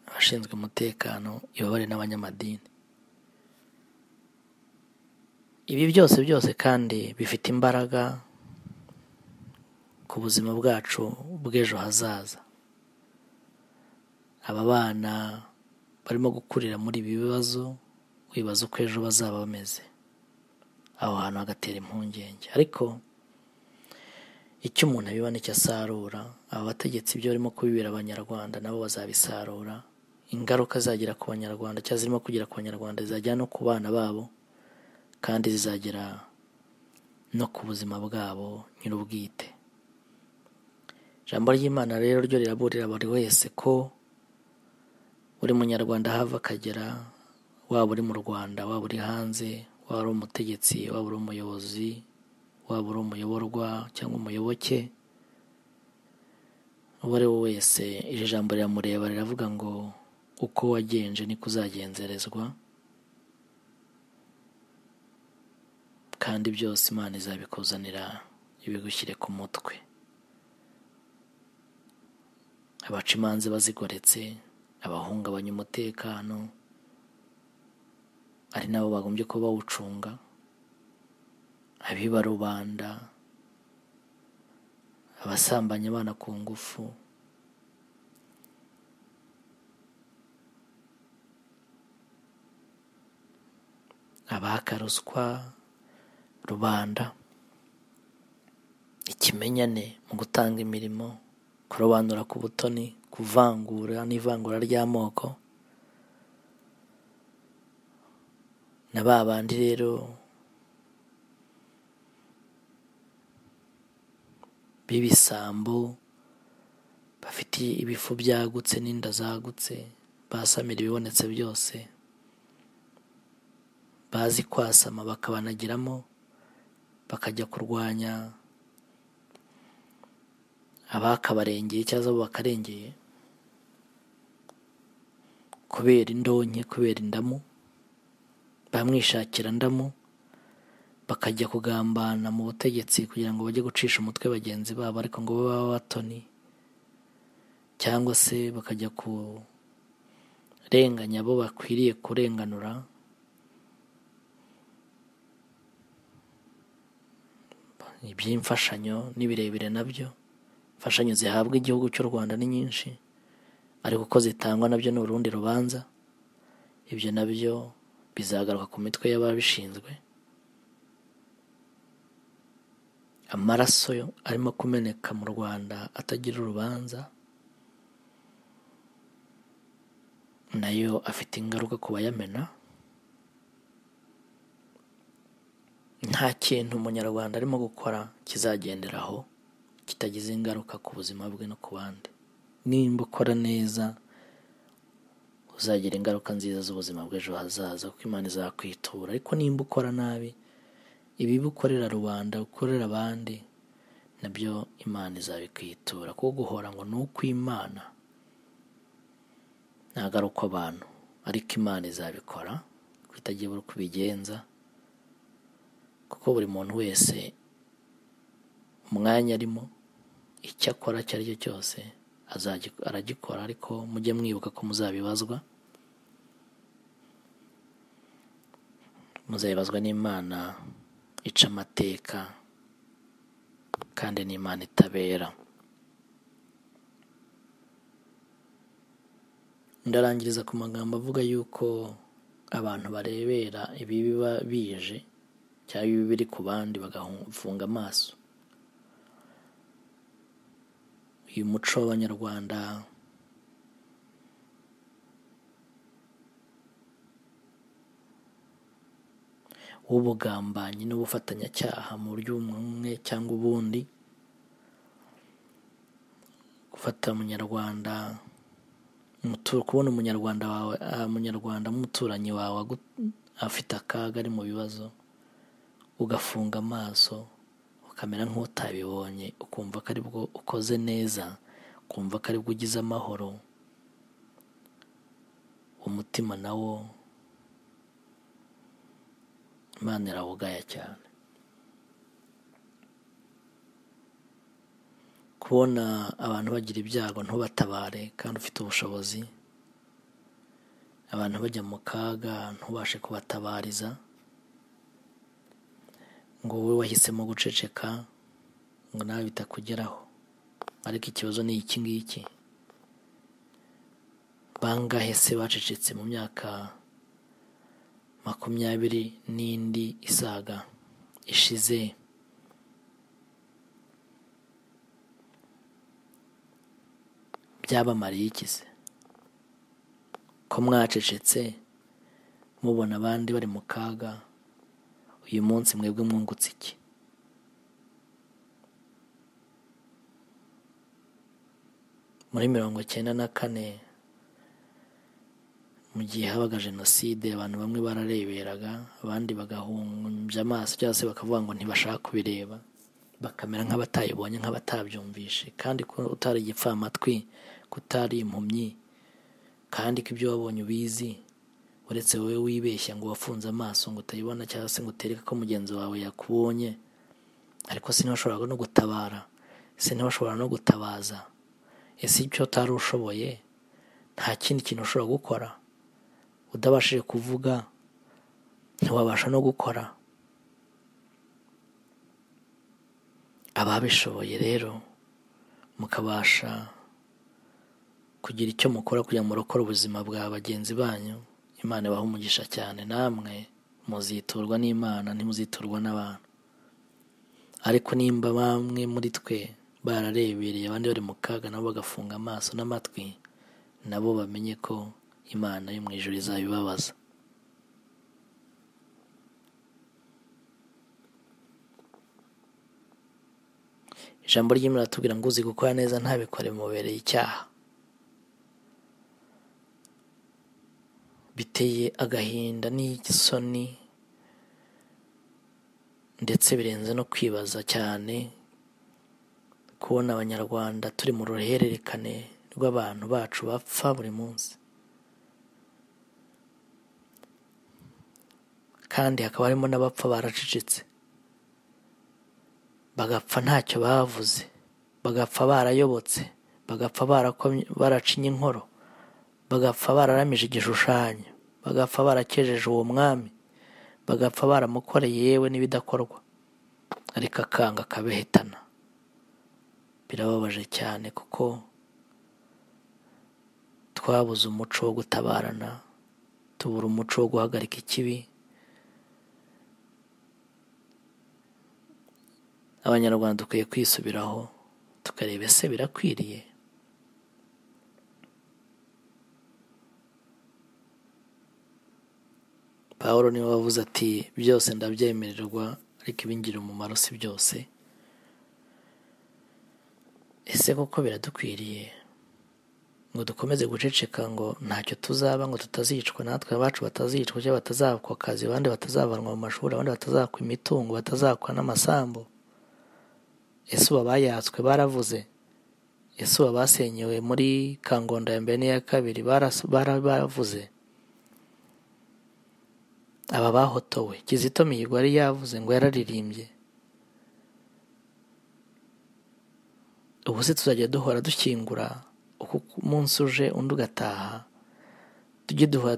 abashinzwe umutekano ibabarire n'abanyamadini ibi byose byose kandi bifite imbaraga ku buzima bwacu bw'ejo hazaza aba bana barimo gukurira muri ibi bibazo wibaza uko ejo bazaba bameze aho hantu hagatera impungenge ariko icyo umuntu abiba nicyo asarura aba bategetsi ibyo barimo kubibera abanyarwanda nabo bazabisarura ingaruka zagira ku banyarwanda cyangwa zirimo kugera ku banyarwanda zajya no ku bana babo kandi zizagera no ku buzima bwabo nyir'ubwite ijambo ry'imana rero ryo riraburira buri wese ko buri munyarwanda ahava akagera waba uri mu rwanda waba uri hanze waba uri umutegetsi waba uri umuyobozi waba uri umuyoborwa cyangwa umuyoboke uwo ari we wese iri jambo riramureba riravuga ngo uko wagenje niko uzagenzerezwa kandi byose imana izabikuzanira ibigushyire ku mutwe abaca imanza bazigoretse abahungabanya umutekano ari nabo bagombye kuba bawucunga abiba rubanda abasambanya abana ku ngufu abaka ruswa rubanda ikimenyane mu gutanga imirimo kurobanura ku butoni kuvangura n'ivangura ry'amoko na ba bandi rero b'ibisambo bafite ibifu byagutse n'inda zagutse basamira ibibonetse byose bazi kwasama bakabanagiramo bakajya kurwanya abakabarengeye cyangwa abo bakarengeye kubera indonke kubera indamu bamwishakira ndamu bakajya kugambana mu butegetsi kugira ngo bajye gucisha umutwe bagenzi babo ariko ngo babe batoni cyangwa se bakajya kurenganya abo bakwiriye kurenganura iby'imfashanyo ni birebire nabyo imfashanyo zihabwa igihugu cy'u rwanda ni nyinshi ariko uko zitangwa nabyo ni urundi rubanza ibyo nabyo bizagaruka ku mitwe y'ababishinzwe amaraso arimo kumeneka mu rwanda atagira urubanza nayo afite ingaruka ku bayamena nta kintu umunyarwanda arimo gukora kizagenderaho kitagize ingaruka ku buzima bwe no ku bandi nimba ukora neza uzagira ingaruka nziza z'ubuzima bw'ejo hazaza kuko imana izakwitura ariko nimba ukora nabi ibibi ukorera rubanda ukorera abandi nabyo imana izabikwitura kuko guhora ngo ni ukw'imana ntabwo ari uko abantu ariko imana izabikora kutagira uko ubigenza kuko buri muntu wese umwanya arimo icyo akora icyo ari cyo cyose aragikora ariko mujye mwibuka ko muzabibazwa muzabibazwa n'imana ica amateka kandi n'imana itabera ndarangiriza ku magambo avuga yuko abantu barebera ibiba bije cyangwa ibibi biri ku bandi bagafunga amaso uyu muco w'abanyarwanda w'ubugambanyi n'ubufatanyacyaha mu buryo bumwe cyangwa ubundi gufata umunyarwanda kubona umunyarwanda wawe umunyarwanda nk'umuturanyi wawe afite akaga ari mu bibazo ugafunga amaso ukamera nk'utabibonye ukumva ko aribwo ukoze neza ukumva ko aribwo ugize amahoro umutima nawo imana irawugaya cyane kubona abantu bagira ibyago ntubatabare kandi ufite ubushobozi abantu bajya mu kaga ntubashe kubatabariza ngo wowe wahisemo guceceka ngo nawe bitakugeraho ariko ikibazo ni iki ngiki bangahe se bacecetse mu myaka makumyabiri n'indi isaga ishize byabamariye iki se ko mwacecetse mubona abandi bari mu kaga uyu munsi mwebwe mwungutse iki muri mirongo icyenda na kane mu gihe habaga jenoside abantu bamwe barareberaga abandi bagahumbya amaso cyangwa se bakavuga ngo ntibashaka kubireba bakamera nk'abatayibonye nk'abatabyumvishe kandi ko utari igipfamatwi ko utari impumyi kandi ko ibyo wabonye ubizi uretse wowe wibeshya ngo wafunze amaso ngo utayibona cyangwa se ngo utereke ko mugenzi wawe yakubonye ariko sinabashoboraga no gutabara sinabashobora no gutabaza ese icyo utari ushoboye nta kindi kintu ushobora gukora udabashije kuvuga ntiwabasha no gukora ababishoboye rero mukabasha kugira icyo mukora kugira ngo murokore ubuzima bwa bagenzi banyu imana ibaha umugisha cyane namwe muziturwa n'imana ntimuziturwa n'abantu ariko nimba bamwe muri twe bararebereye abandi bari mu kaga nabo bagafunga amaso n'amatwi nabo bamenye ko imana yo mu ijoro izabibabaza ijambo ry'imana ratubwira ngo uzi gukora neza ntabikore mubereye icyaha biteye agahinda n'igisoni ndetse birenze no kwibaza cyane kubona abanyarwanda turi mu ruhererekane rw'abantu bacu bapfa buri munsi kandi hakaba harimo n'abapfa baracecetse bagapfa ntacyo bavuze bagapfa barayobotse bagapfa baracinye inkoro bagapfa bararamije igishushanyo bagapfa barakejeje uwo mwami bagapfa baramukoreye yewe n'ibidakorwa ariko akanga akabehitana birababaje cyane kuko twabuze umuco wo gutabarana tubura umuco wo guhagarika ikibi abanyarwanda dukwiye kwisubiraho tukareba ese birakwiriye paul niwe wavuze ati byose ndabyemererwa ariko ibingira umumaro si byose ese koko biradukwiriye ngo dukomeze guceceka ngo ntacyo tuzaba ngo tutazicwa natwe abacu batazicwa cyangwa batazakwa akazi abandi batazavanwa mu mashuri abandi batazakwa imitungo batazakwa n'amasambu ese ubu abayatswe baravuze ese ubu abasenyewe muri kangondo ya mbere n'iya kabiri baravuze aba bahotowe kizito mihigo yari yavuze ngo yararirimbye ubu se tuzajya duhora dukingura uko umunsi uje undi ugataha tujye duhora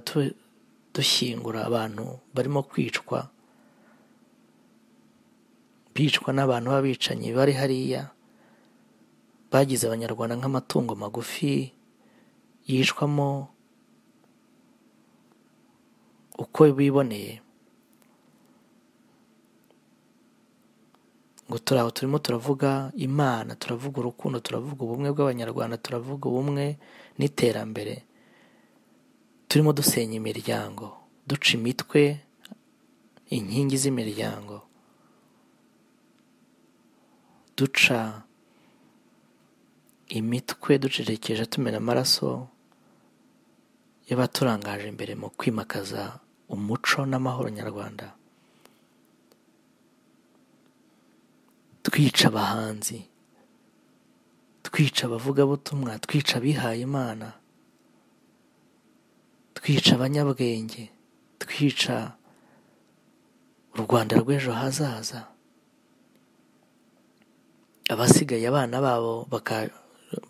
dushyingura abantu barimo kwicwa bicwa n'abantu b'abicanyi bari hariya bagize abanyarwanda nk'amatungo magufi yicwamo uko biboneye ngo turi aho turimo turavuga imana turavuga urukundo turavuga ubumwe bw'abanyarwanda turavuga ubumwe n'iterambere turimo dusenya imiryango duca imitwe inkingi z'imiryango duca imitwe ducerekeje tumena amaraso y'abaturangaje imbere mu kwimakaza umuco n'amahoro nyarwanda twica abahanzi twica abavugabutumwa twica abihaye imana twica abanyabwenge twica u rwanda rw'ejo hazaza abasigaye abana babo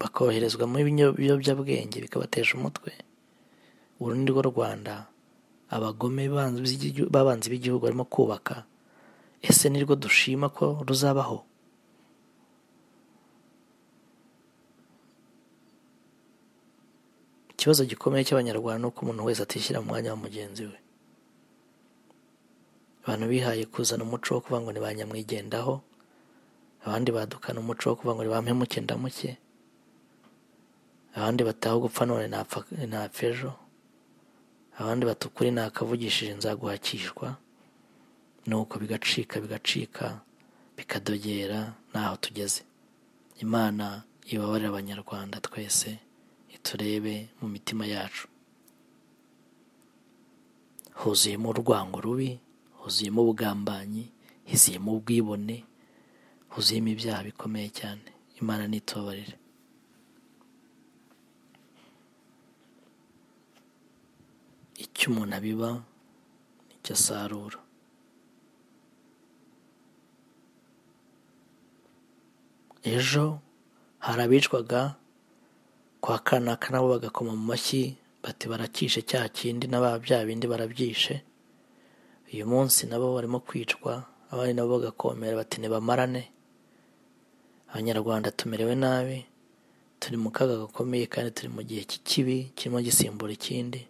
bakoherezwa mu biyobyabwenge bikabatesha umutwe uru ni rwo rwanda abagome b'abanzi b'igihugu barimo kubaka ese ni rwo dushima ko ruzabaho ikibazo gikomeye cy'abanyarwanda ni uko umuntu wese atishyira mu mwanya wa mugenzi we abantu bihaye kuzana umuco wo kuvuga ngo ni ba nyamwigendaho abandi badukana umuco wo kuvuga ngo ni ba mpemuke ndamuke abandi bataho gupfa none ntapfa ejo abandi batukuri ntakavugishije nzaguhakishwa nuko bigacika bigacika bikadogera n'aho tugeze imana ibabarire abanyarwanda twese iturebe mu mitima yacu huzuyemo urwango rubi huzuyemo ubugambanyi hizuyemo ubwibone huzuyemo ibyaha bikomeye cyane imana nitubabarire icyo umuntu abiba nicyo asarura ejo hari abicwaga kwa kanaka nabo bagakoma mu mashyi bati barakishe cya kindi na ba bya bindi barabyishe uyu munsi nabo barimo kwicwa abandi nabo bagakomera bati ntibamarane abanyarwanda tumerewe nabi turi mu kaga gakomeye kandi turi mu gihe cy'ikibi kirimo gisimbura ikindi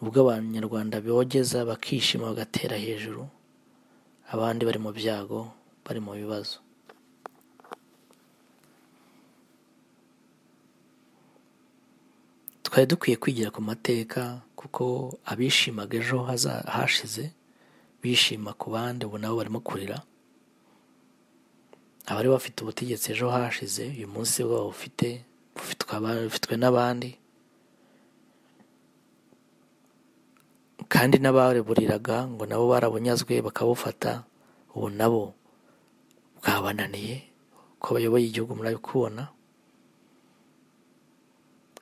ubwo abanyarwanda bogeza bakishima bagatera hejuru abandi bari mu byago bari mu bibazo twari dukwiye kwigira ku mateka kuko abishimaga ejo haza- hashize bishima ku bandi ubu nabo barimo kurira abari bafite ubutegetsi ejo hashize uyu munsi bwabo bufite bufitwe aba- bufitwe n'abandi kandi n'abareburiraga ngo nabo barabunyazwe bakabufata ubu nabo bwabananiye ko bayoboye igihugu murabikubona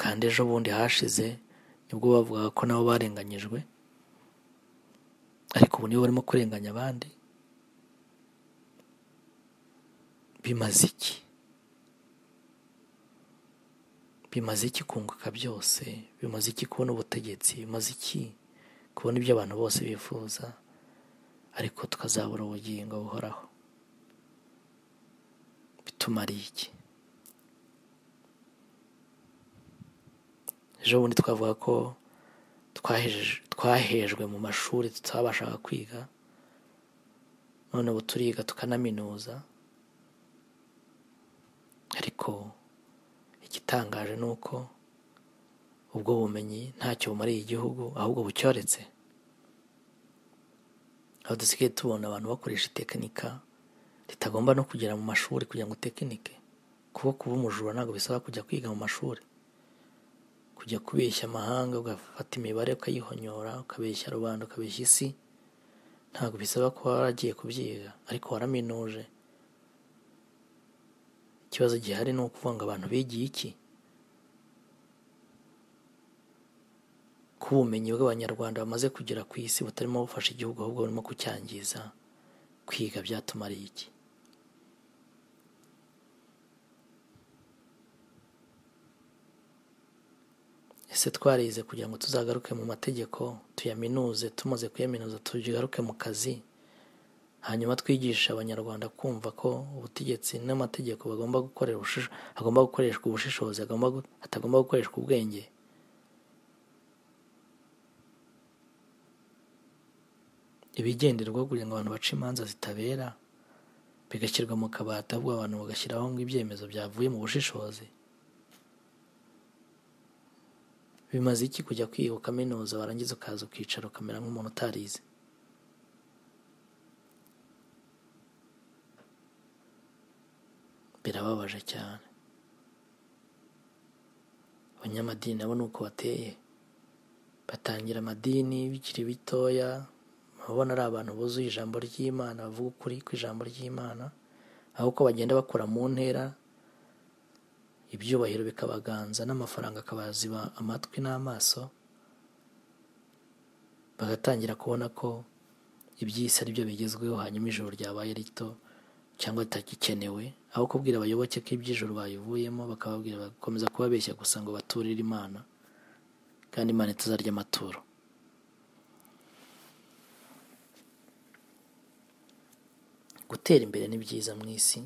kandi ejo bundi hashize nibwo bavugaga ko nabo barenganyijwe ariko ubu nibo barimo kurenganya abandi bimaze iki bimaze iki kunguka byose bimaze iki kubona ubutegetsi bimaze iki kubona ibyo abantu bose bifuza ariko tukazabura ubugingo buhoraho bitumariye iki ejo bundi twavuga ko twaheje- twahejwe mu mashuri tutabashaga kwiga none ubu turiga tukanaminuza ariko igitangaje ni uko ubwo bumenyi ntacyo bumariye igihugu ahubwo bucyoretse aho dusigaye tubona abantu bakoresha itekinika ritagomba no kugera mu mashuri kugira ngo utekinike kuko kuba umujura ntabwo bisaba kujya kwiga mu mashuri kujya kubeshya amahanga ugafata imibare ukayihonyora ukabeshya rubanda ukabeshya isi ntabwo bisaba kuba waragiye kubyiga ariko waraminuje ikibazo gihari ni ukuvuga ngo abantu bigiye iki ko ubumenyi bw'abanyarwanda bamaze kugera ku isi butarimo bufasha igihugu ahubwo burimo kucyangiza kwiga byatumariye iki ese twarize kugira ngo tuzagaruke mu mategeko tuyaminuze tumaze kuyaminuza tugaruke mu kazi hanyuma twigisha abanyarwanda kumva ko ubutegetsi n'amategeko bagomba gukorera ubushish- agomba gukoreshwa ubushishozi agomba gu- atagomba gukoreshwa ubwenge ibigenderwaho kugira ngo abantu bace imanza zitabera bigashyirwa mu kabati ahubwo abantu bagashyiraho ngo ibyemezo byavuye mu bushishozi bimaze iki kujya kwiga ukaminuza warangiza ukaza ukicara ukamera nk'umuntu utarize birababaje cyane abanyamadini nabo ni uko bateye batangira amadini bikiri bitoya urabona ari abantu buzuye ijambo ry'imana bavuga ukuri ku ijambo ry'imana ahubwo bagenda bakora mu ntera ibyubahiro bikabaganza n'amafaranga akabaziba amatwi n'amaso bagatangira kubona ko iby'isi ari byo bigezweho hanyuma ijoro ryabaye rito cyangwa ritagikenewe aho kubwira abayoboke ko iby'ijoro bayivuyemo bakababwira bagakomeza kubabeshya gusa ngo baturire imana kandi imana itazarya amaturo gutera imbere ni byiza mu isi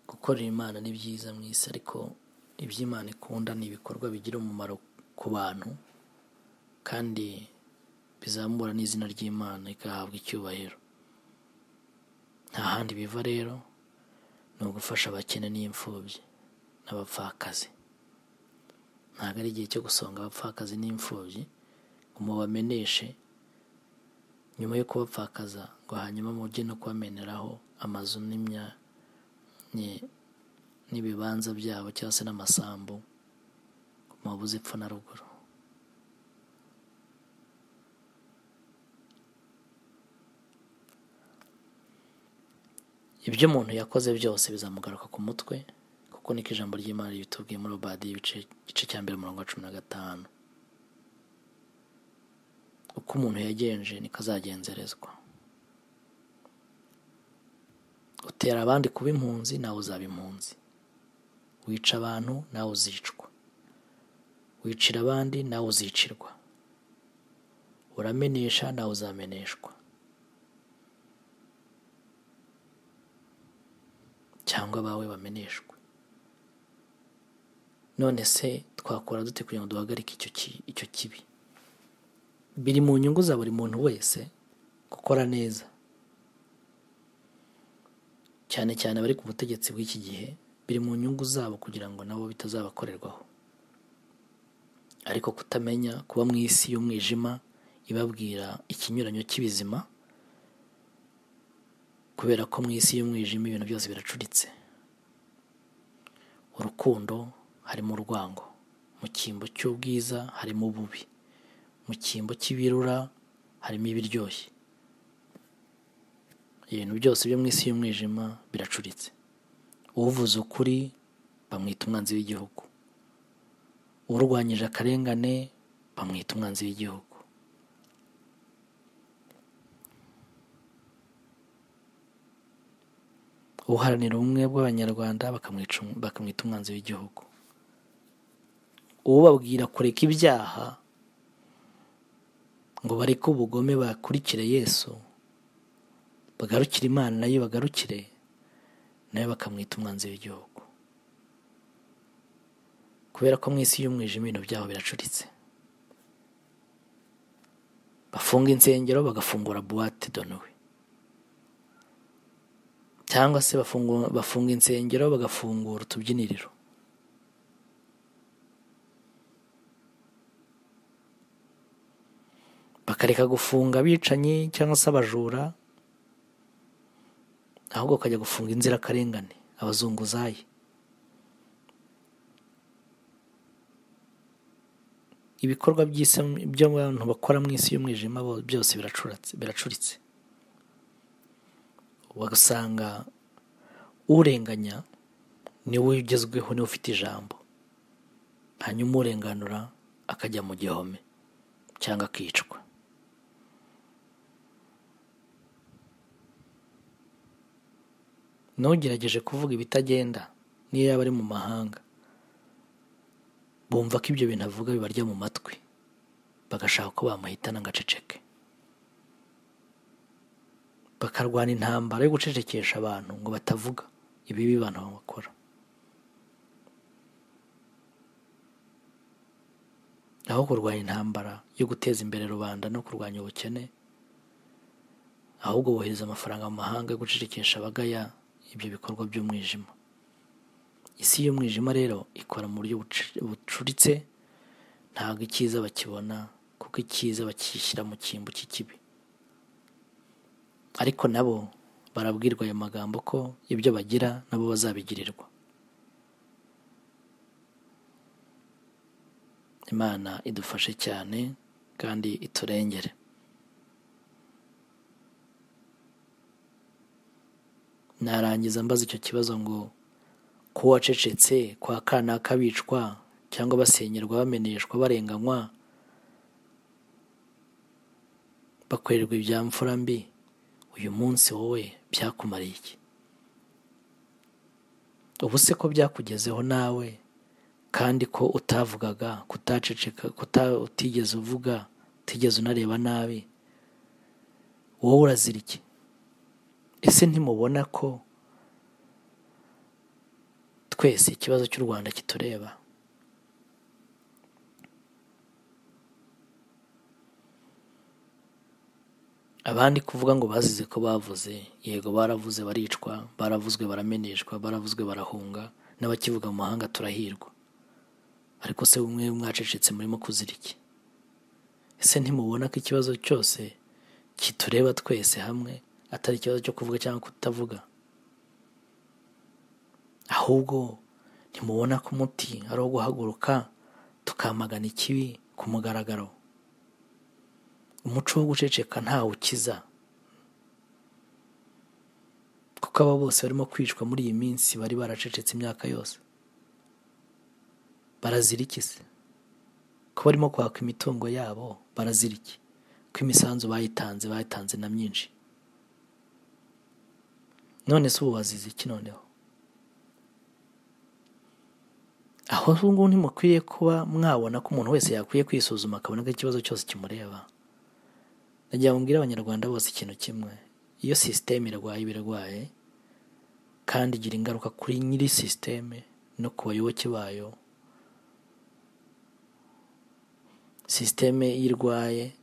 gukorera imana ni byiza mu isi ariko iby'imana ikunda ni ibikorwa bigira umumaro ku bantu kandi bizamura n'izina ry'imana igahabwa icyubahiro nta handi biva rero ni ugufasha abakene n'imfubyi n'abapfakazi ntabwo ari igihe cyo gusonga abapfakazi n'imfubyi ngo mubameneshe nyuma yo kubapfakaza ngo hanyuma mujye no kubameneraho amazu n'imya ni- n'ibibanza byabo cyangwa se n'amasambu mu buze epfo na ruguru ibyo umuntu yakoze byose bizamugaruka ku mutwe kuko niko ijambo ry'imana ribitubwiye muri obadiya ibice igice cya mbere umurongo wa cumi na gatanu uko umuntu yagenje niko azagenzerezwa utera abandi kuba impunzi nawe uzaba impunzi wica abantu nawe uzicwa wicira abandi nawe uzicirwa uramenesha nawe uzameneshwa cyangwa abawe bameneshwe none se twakora dute kugira ngo duhagarike icyo ki- icyo kibi biri mu nyungu za buri muntu wese gukora neza cyane cyane abari ku butegetsi bw'iki gihe biri mu nyungu zabo kugira ngo nabo bitazabakorerwaho ariko kutamenya kuba mu isi y'umwijima ibabwira ikinyuranyo cy'ibizima kubera ko mu isi y'umwijima ibintu byose biracuritse urukundo harimo urwango mu cyimbo cy'ubwiza harimo ububi mu cyimbo cy'ibirura harimo ibiryoshye ibintu byose byo mu isi y'umwijima biracuritse uvuze ukuri bamwita umwanzi w'igihugu urwanyije akarengane bamwita umwanzi w'igihugu uharanira ubumwe bw'abanyarwanda bakamwica um- bakamwita umwanzi w'igihugu ubabwira kureka ibyaha ngo bareke ubugome bakurikire yesu bagarukire imana nayo bagarukire nayo bakamwita umwanzi w'igihugu kubera ko mu isi y'umwijima ibintu byabo biracuritse bafunga insengero bagafungura buwate donowe cyangwa se bafungu- bafunga insengero bagafungura utubyiniriro bakareka gufunga abicanyi cyangwa se abajura ahubwo bakajya gufunga inzirakarengane abazunguzayi ibikorwa by'isi by'abantu bakora mu isi y'umwijima bo- byose biracuratse- biracuritse ugasanga urenganya niwe ugezweho niwe ufite ijambo hanyuma urenganura akajya mu gihome cyangwa akicwa ntugerageje kuvuga ibitagenda niyo yaba ari mu mahanga bumva ko ibyo bintu avuga bibarya mu matwi bagashaka ko bamuhitana ngo aceceke bakarwana intambara yo gucecekesha abantu ngo batavuga ibibi abantu bakora aho kurwanya intambara yo guteza imbere rubanda no kurwanya ubukene ahubwo bohereza amafaranga mu mahanga yo gucecekesha abagaya ibyo bikorwa by'umwijima isi y'umwijima rero ikora mu buryo bucu- bucuritse ntabwo icyiza bakibona kuko icyiza bakishyira mu cyimbo cy'ikibi ariko nabo barabwirwa ayo magambo ko ibyo bagira nabo bazabigirirwa imana idufashe cyane kandi iturengere narangiza mbaza icyo kibazo ngo ko uwacecetse kwa kanaka bicwa cyangwa basenyerwa bameneshwa barenganywa bakorerwa ibya mfura mbi uyu munsi wowe byakumariye iki ubu se ko byakugezeho nawe kandi ko utavugaga kutaceceka kuta, utigeze uvuga utigeze unareba nabi wowe urazira iki ese ntimubona ko twese ikibazo cy'u rwanda kitureba abandi kuvuga ngo bazize ko bavuze yego baravuze baricwa baravuzwe barameneshwa baravuzwe barahunga n'abakivuga mu mahanga turahirwa ariko se umwe mwacecetse murimo kuzira iki ese ntimubona ko ikibazo cyose kitureba twese hamwe atari ikibazo cyo kuvuga cyangwa kutavuga ahubwo ntimubona ko umuti ari uwo guhaguruka tukamagana ikibi ku mugaragaro umuco wo guceceka ntawe ukiza kuko aba bose barimo kwicwa muri iyi minsi bari baracecetse imyaka yose barazira iki se ko barimo kwaka imitungo yabo barazira iki ko imisanzu bayitanze bayitanze na myinshi none se ubu bazize iki noneho aho ngubu ntimukwiriye kuba mwabona ko umuntu wese yakwiye kwisuzuma akabona ko ikibazo cyose kimureba nagira ngo mbwire abanyarwanda bose ikintu kimwe iyo sisiteme irwaye ibirwaye kandi igira ingaruka kuri nyiri sisiteme no ku bayoboke bayo sisiteme iyo irwaye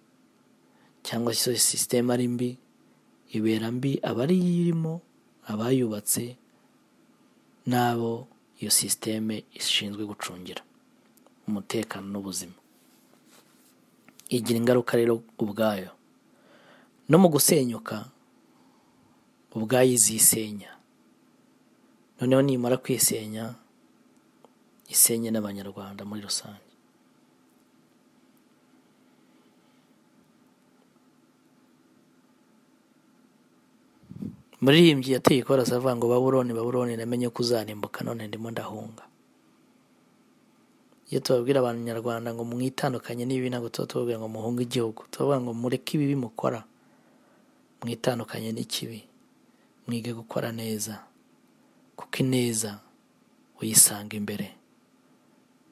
cyangwa se iyo sisiteme ari mbi ibera mbi abari irimo abayubatse n'abo iyo sisiteme ishinzwe gucungira umutekano n'ubuzima igira ingaruka rero ubwayo no mu gusenyuka ubwayo izisenya noneho nimara kwisenya isenye n'abanyarwanda muri rusange muririmbyi yateye ikorazi avuga ngo baburoni baburoni namenye ko uzarimbuka none ndimo ndahunga iyo tubabwira abanyarwanda ngo mwitandukanye n'ibi ntabwo tuba tubabwira ngo muhunge igihugu tubavuga ngo mureke ibibi mukora mwitandukanye n'ikibi mwige gukora neza kuko ineza uyisanga imbere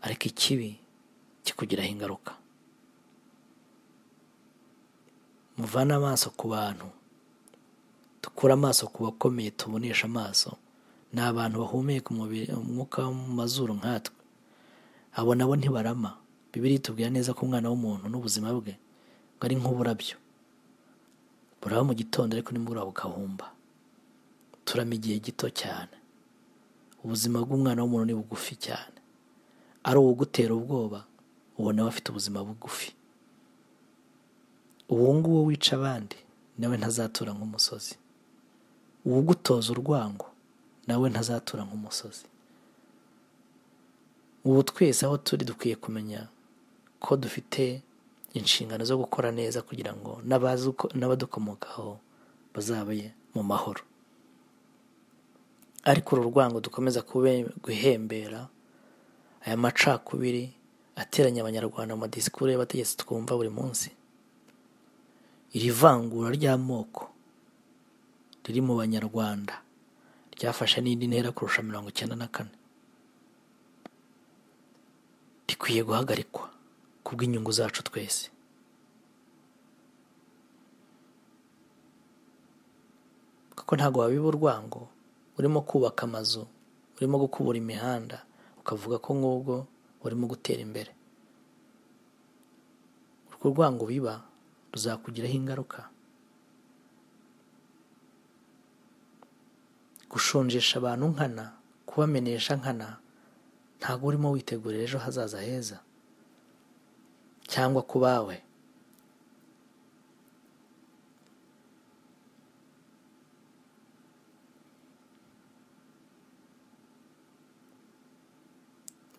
ariko ikibi kikugiraho ingaruka muvane amaso ku bantu dukure amaso ku bakomeye tubonesha amaso ni abantu bahumeka umwuka wo mu mazuru nkatwe abo nabo ntibarama bibiri itubwira neza ko umwana w'umuntu n'ubuzima bwe ngo ari nk'uburabyo buraba mu gitondo ariko nimba bukahumba turama igihe gito cyane ubuzima bw'umwana w'umuntu ni bugufi cyane ari uwugutera ubwoba ubona nawe afite ubuzima bugufi uwo nguwo wica abandi nawe ntazatura nk'umusozi uwugutoza urwango nawe ntazatura nk'umusozi ubu twese aho turi dukwiye kumenya ko dufite inshingano zo gukora neza kugira ngo n'abadukomokaho bazabe mu mahoro ariko uru rwango dukomeza guhembera aya macakubiri ateranya abanyarwanda mu madisikuru y'abategetsi twumva buri munsi iri vangura ry'amoko riri mu banyarwanda ryafashe n'indi ntera kurusha mirongo icyenda na kane rikwiye guhagarikwa ku bw'inyungu zacu twese kuko ntabwo wabiba urwango urimo kubaka amazu urimo gukubura imihanda ukavuga ko nk'ubwo urimo gutera imbere urwo rwango biba ruzakugiraho ingaruka gushonjesha abantu nkana kubamenesha nkana ntabwo urimo witegurira ejo hazaza heza cyangwa ku bawe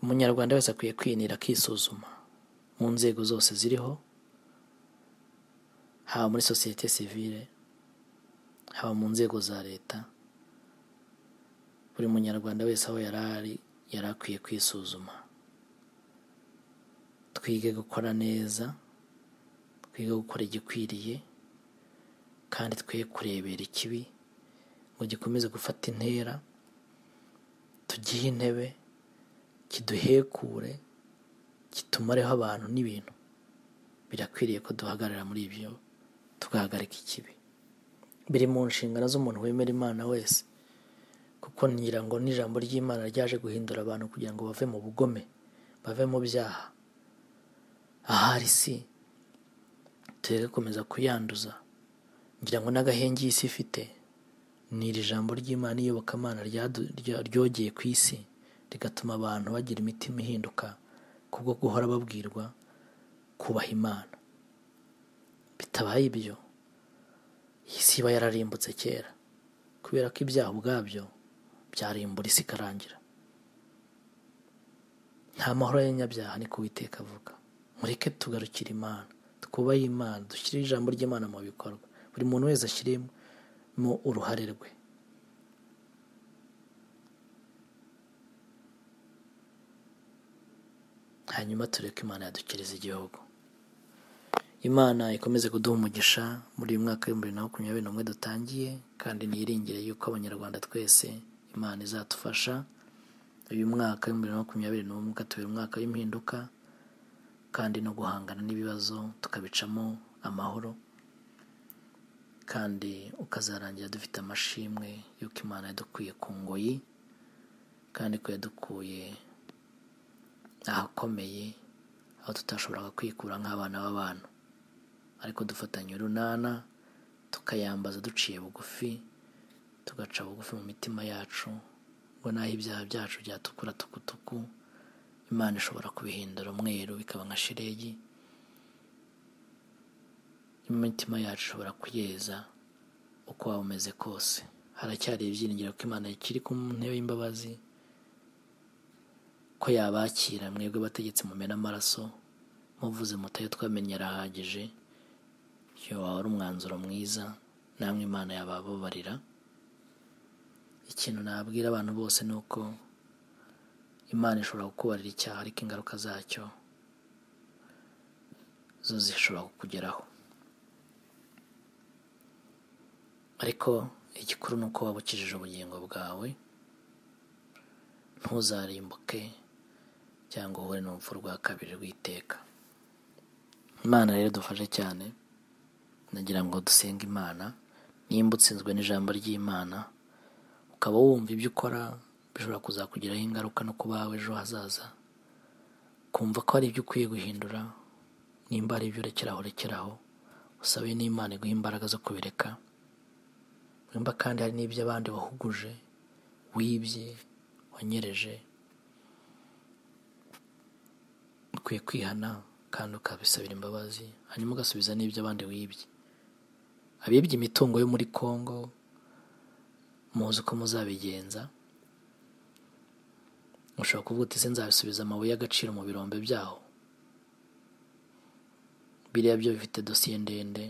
umunyarwanda wese akwiye kwinira akisuzuma mu nzego zose ziriho haba muri sosiyete sivile haba mu nzego za leta buri munyarwanda wese aho yari ari yari akwiye kwisuzuma twige gukora neza twige gukora igikwiriye kandi twe kurebera ikibi ngo gikomeze gufata intera tugihe intebe kiduhekure kitumareho abantu n'ibintu birakwiriye ko duhagarara muri ibyo tugahagarika ikibi biri mu nshingano z'umuntu wemera imana wese kuko ngira ngo n'ijambo ry'imana ryaje guhindura abantu kugira ngo bave mu bugome bave mu byaha ahari si tureke gukomeza kuyanduza ngira ngo n'agahenge iyi si ifite ni iri jambo ry'imana iyobokamana ryogeye ku isi rigatuma abantu bagira imitima ihinduka kubwo guhora babwirwa kubaha imana bitabaye ibyo iyi si iba yararimbutse kera kubera ko ibyaha ubwabyo byarimbura isi ikarangira nta mahoro y'abanyabyaha ni kuwiteka avuga mureke tugarukire imana twubahe imana dushyire ijambo ry'imana mu bikorwa buri muntu wese ashyiremo uruhare rwe hanyuma tureke imana yadukiriza igihugu imana ikomeze kuduha umugisha muri uyu mwaka w'ibihumbi bibiri na makumyabiri n'umwe dutangiye kandi niyiringire yuko abanyarwanda twese imana izadufasha uyu mwaka w'ibihumbi bibiri na makumyabiri n'umwe ukatubera umwaka w'impinduka kandi no guhangana n'ibibazo tukabicamo amahoro kandi ukazarangira dufite amashimwe y'uko imana yadukuye ku ngoyi kandi ko yadukuye ahakomeye aho tutashoboraga kwikura nk'abana b'abantu ariko dufatanya urunana tukayambaza duciye bugufi tugaca bugufi mu mitima yacu ngo n'aho ibyaha byacu byatukura tukutuku imana ishobora kubihindura umweru bikaba nka shiregi imitima yacu ishobora kuyeza uko waba umeze kose haracyari ibyiringiro ko imana ikiri ku ntebe y'imbabazi ko yabakira mwebwe bategetse mumena amaraso muvuze mutayo twamenye arahagije iyo waba ari umwanzuro mwiza namwe imana yabababarira ikintu nabwira abantu bose ni uko imana ishobora kukubarira icyaha ariko ingaruka zacyo zo zishobora kukugeraho ariko igikuru ni uko waba ukijije ubugingo bwawe ntuzarimbuke cyangwa uhure n'urupfu rwa kabiri rw'iteka imana rero dufashe cyane nagira ngo dusenge imana nimba utsinzwe n'ijambo ry'imana ukaba wumva ibyo ukora bishobora kuzakugiraho ingaruka no kuba wawe ejo hazaza kumva ko hari ibyo ukwiye guhindura nimba hari ibyo urekeraho rekeraho usabe n'imana iguha imbaraga zo kubireka nimba kandi hari n'ibyo abandi wahuguje wibye wanyereje ukwiye kwihana kandi ukabisabira imbabazi hanyuma ugasubiza n'ibyo abandi wibye abibye imitungo yo muri congo muzi uko muzabigenza mushobora kuvuga uti se nzabisubiza amabuye y'agaciro mu birombe byaho biriya byo bifite dosiye ndende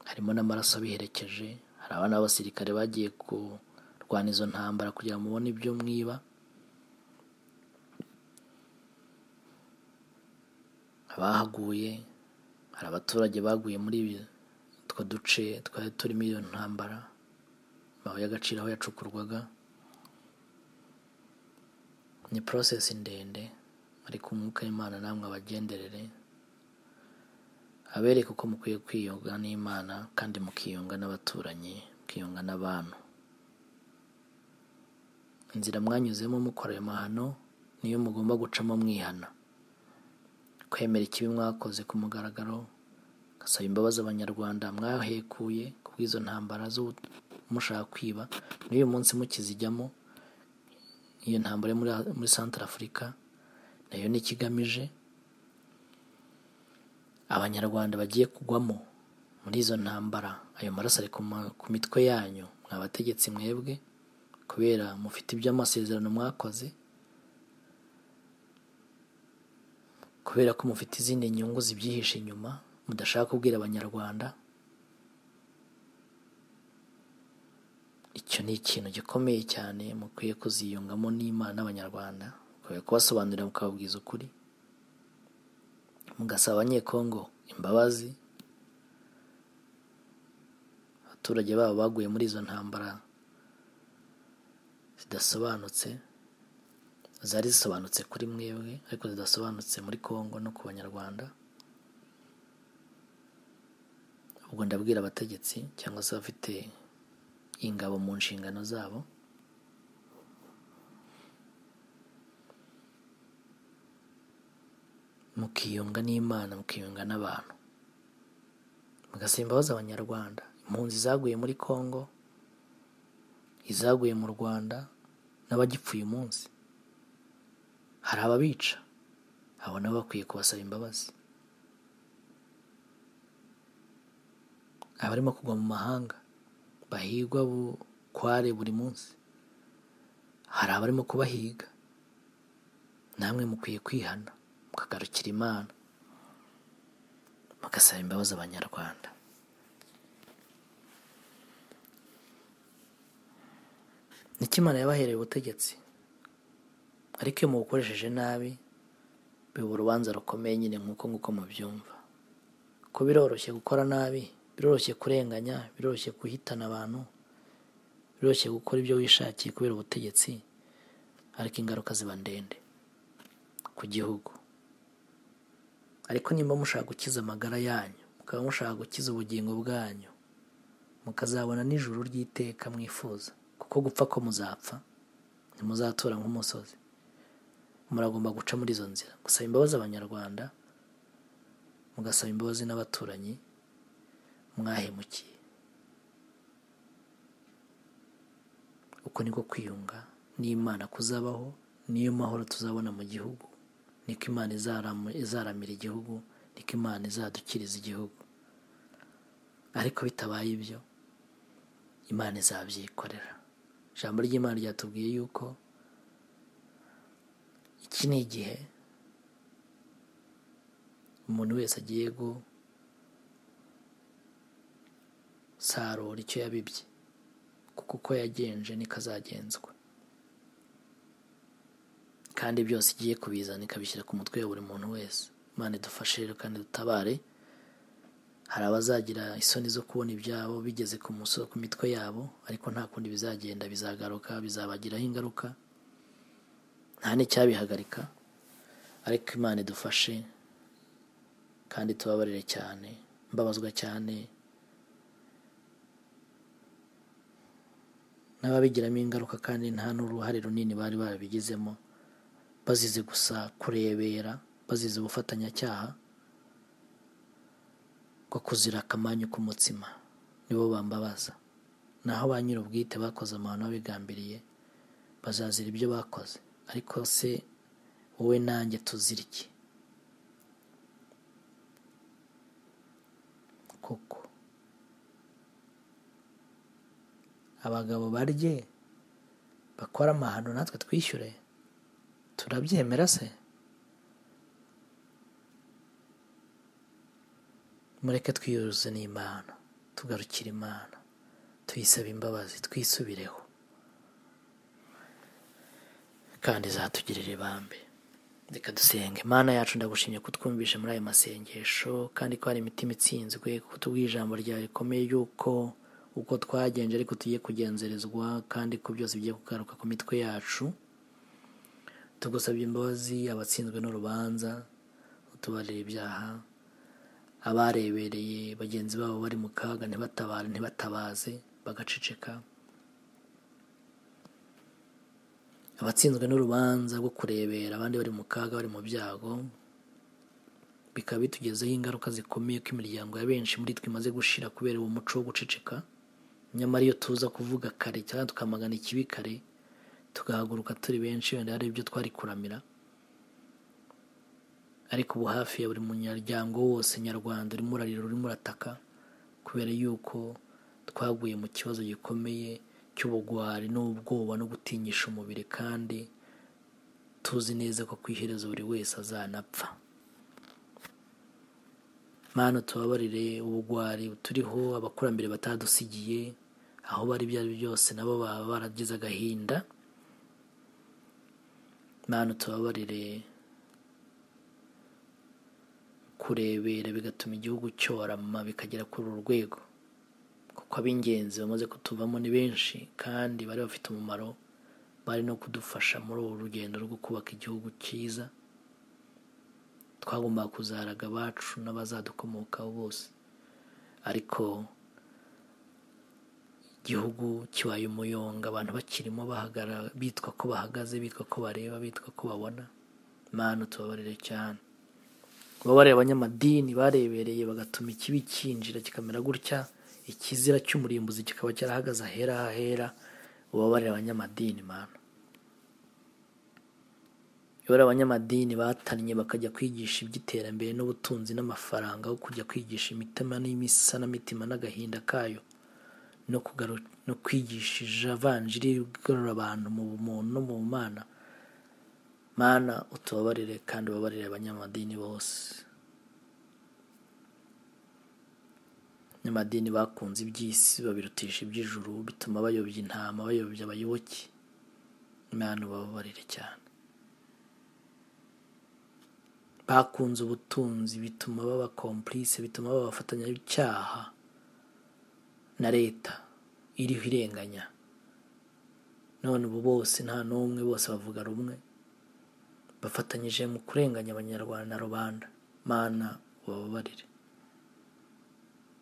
harimo n'amaraso abiherekeje hari abana b'abasirikare bagiye kurwana izo ntambara kugira ngo mubone ibyo mwiba abahaguye hari abaturage baguye muri utwo duce twari turimo iyo ntambara amabuye y'agaciro aho yacukurwaga ni porosesi ndende ariko umwuka w'imana namwe abagenderere abereke uko mukwiye kwiyunga n'imana kandi mukiyunga n'abaturanyi mukiyunga n'abantu inzira mwanyuzemo mukora ayo mahano niyo mugomba gucamo mwihana kwemera ikibi mwakoze ku mugaragaro gasaba imbabazi abanyarwanda mwahekuye kubw'izo ntambara zo mushaka kwiba n'uyu munsi mukizijyamo iyo ntambara yo muri santara afurika nayo ni ikigamije abanyarwanda bagiye kugwamo muri izo ntambara ayo maraso ari ku mitwe yanyu mwabategetsi mwebwe kubera mufite iby'amasezerano mwakoze kubera ko mufite izindi nyungu zibyihishe inyuma mudashaka kubwira abanyarwanda icyo ni ikintu gikomeye cyane mukwiye kuziyungamo n'imana n'abanyarwanda mukwiye kubasobanurira mukababwiza ukuri mugasaba abanyekongo imbabazi abaturage babo baguye muri izo ntambara zidasobanutse zari zisobanutse kuri mwebwe ariko zidasobanutse muri kongo no ku banyarwanda ubwo ndabwira abategetsi cyangwa se abafite ingabo mu nshingano zabo mukiyunga n'imana mukiyunga n'abantu mugasaba imbabazi abanyarwanda impunzi zaguye muri congo izaguye mu rwanda n'abagipfuye umunsi hari ababica abo nabo bakwiye kubasaba imbabazi abarimo kugwa mu mahanga bahigwa bukware buri munsi hari abarimo kubahiga namwe mukwiye kwihana mukagarukira imana mugasaba imbabazi abanyarwanda niko imana yabahereye ubutegetsi ariko iyo mubukoresheje nabi biba urubanza rukomeye nyine nk'uko nk'uko mubyumva ko biroroshye gukora nabi biroroshye kurenganya biroroshye guhitana abantu biroroshye gukora ibyo wishakiye kubera ubutegetsi ariko ingaruka ziba ndende ku gihugu ariko nimba mushaka gukiza amagara yanyu mukaba mushaka gukiza ubugingo bwanyu mukazabona n'ijuru ry'iteka mwifuza kuko gupfa ko muzapfa ntimuzatura nk'umusozi muragomba guca muri izo nzira gusaba imbabazi abanyarwanda mugasaba imbabazi n'abaturanyi mwahemukiye uko niko kwiyunga n'imana kuzabaho niyo mahoro tuzabona mu gihugu niko imana izaramu- izaramira igihugu niko imana izadukiriza igihugu ariko bitabaye ibyo imana izabyikorera ijambo ry'imana ryatubwiye yuko iki ni igihe umuntu wese agiye gusarura icyo yabibye kuko uko yagenje niko azagenzwa kandi byose igiye kubizana ikabishyira ku mutwe wa buri muntu wese imana idufashe rero kandi dutabare hari abazagira isoni zo kubona ibyabo bigeze ku muso- ku mitwe yabo ariko nta kundi bizagenda bizagaruka bizabagiraho ingaruka nta n'icyabihagarika ariko imana idufashe kandi tubabarire cyane mbabazwa cyane n'ababigiramo ingaruka kandi nta n'uruhare runini bari barabigizemo bazize gusa kurebera bazize ubufatanyacyaha bwo kuzira akamanyu k'umutsima nibo bambabaza naho ba nyir'ubwite bakoze amahano babigambiriye bazazira ibyo bakoze ariko se wowe nanjye tuzira iki koko abagabo barye bakora amahano natwe twishyure turabyemera se mureke twiyuzuze n'imana tugarukire imana tuyisaba imbabazi twisubireho kandi izatugirira ibambe reka dusenge imana yacu ndagushimye kutwumvisha muri ayo masengesho kandi ko hari imitima itsinzwe kuko tubwiye ijambo ryawe rikomeye yuko uko twagenje ariko tugiye kugenzerezwa kandi ko byose bigiye kugaruka ku mitwe yacu tugusabye imbabazi abatsinzwe n'urubanza utubarira ibyaha abarebereye bagenzi babo bari mu kaga ntibatabare ntibatabaze bagaceceka abatsinzwe n'urubanza rwo kurebera abandi bari mu kaga bari mu byago bikaba bitugezeho ingaruka zikomeye ko imiryango ya benshi muri twe imaze gushira kubera uwo muco wo guceceka nyamara iyo tuza kuvuga kare cyangwa tukamagana ikibi kare tugahaguruka turi benshi wenda hari ibyo twari kuramira ariko ubu hafi ya buri munyaryango wose nyarwanda urimo urarira urimo urataka kubera yuko twaguye mu kibazo gikomeye cy'ubugwari n'ubwoba no gutinyisha umubiri kandi tuzi neza ko ku iherezo buri wese azanapfa mana tubabarire ubugwari turiho abakurambere batadusigiye aho bari ibyo ari byo byose nabo baba baragize agahinda mana tubabarire kurebera bigatuma igihugu cyorama bikagera kuri uru rwego kuko ab'ingenzi bamaze kutuvamo ni benshi kandi bari bafite umumaro bari no kudufasha muri uru rugendo rwo kubaka igihugu cyiza twagombaga kuzaharaga abacu n'abazadukomokaho bose ariko igihugu kibaye umuyonga abantu bakirimo bahagara bitwa ko bahagaze bitwa ko bareba bitwa ko babona mana tubabarire cyane babareba abanyamadini barebereye bagatuma ikibi cyinjira kikamera gutya ikizira cy'umurimbuzi kikaba cyarahagaze ahera hahera ubabarira abanyamadini mana yabura abanyamadini batannye bakajya kwigisha iby'iterambere n'ubutunzi n'amafaranga aho kujya kwigisha imitima n'isanamitima n'agahinda kayo no kugaru- no kwigisha ivanjiri igarura abantu mu bumuntu no mu mana mana utubabarire kandi ubabarire abanyamadini bose abanyamadini bakunze iby'isi babirutisha iby'ijuru bituma bayobya intama bayobya abayoboke imana ubabarire cyane bakunze ubutunzi bituma baba komplice bituma baba abafatanyacyaha na leta iriho irenganya none ubu bose nta n'umwe bose bavuga rumwe bafatanyije mu kurenganya abanyarwanda na rubanda mana ubabarire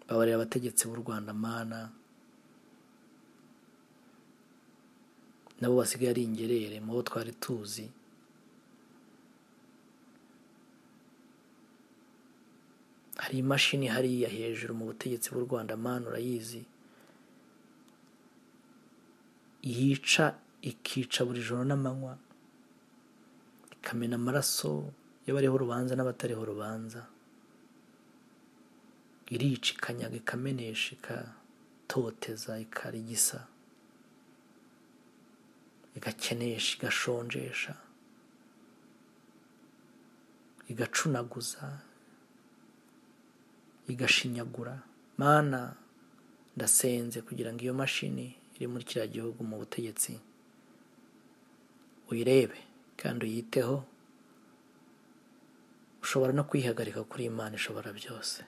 babarira abategetsi b'u rwanda mana nabo basigaye ari ingerere mu bo twari tuzi hari imashini hariya hejuru mu butegetsi bw'u rwanda mana urayizi yica ikica buri joro n'amanywa ikamena amaraso y'abariho urubanza n'abatariho urubanza irica ikanyaga ikamenesha igatoteza ikarigisa igakenesha igashonjesha igacunaguza igashinyagura mana ndasenze kugira ngo iyo mashini iri muri kiriya gihugu mu butegetsi uyirebe kandi uyiteho ushobora no kwihagarika kuri imana ishobora byose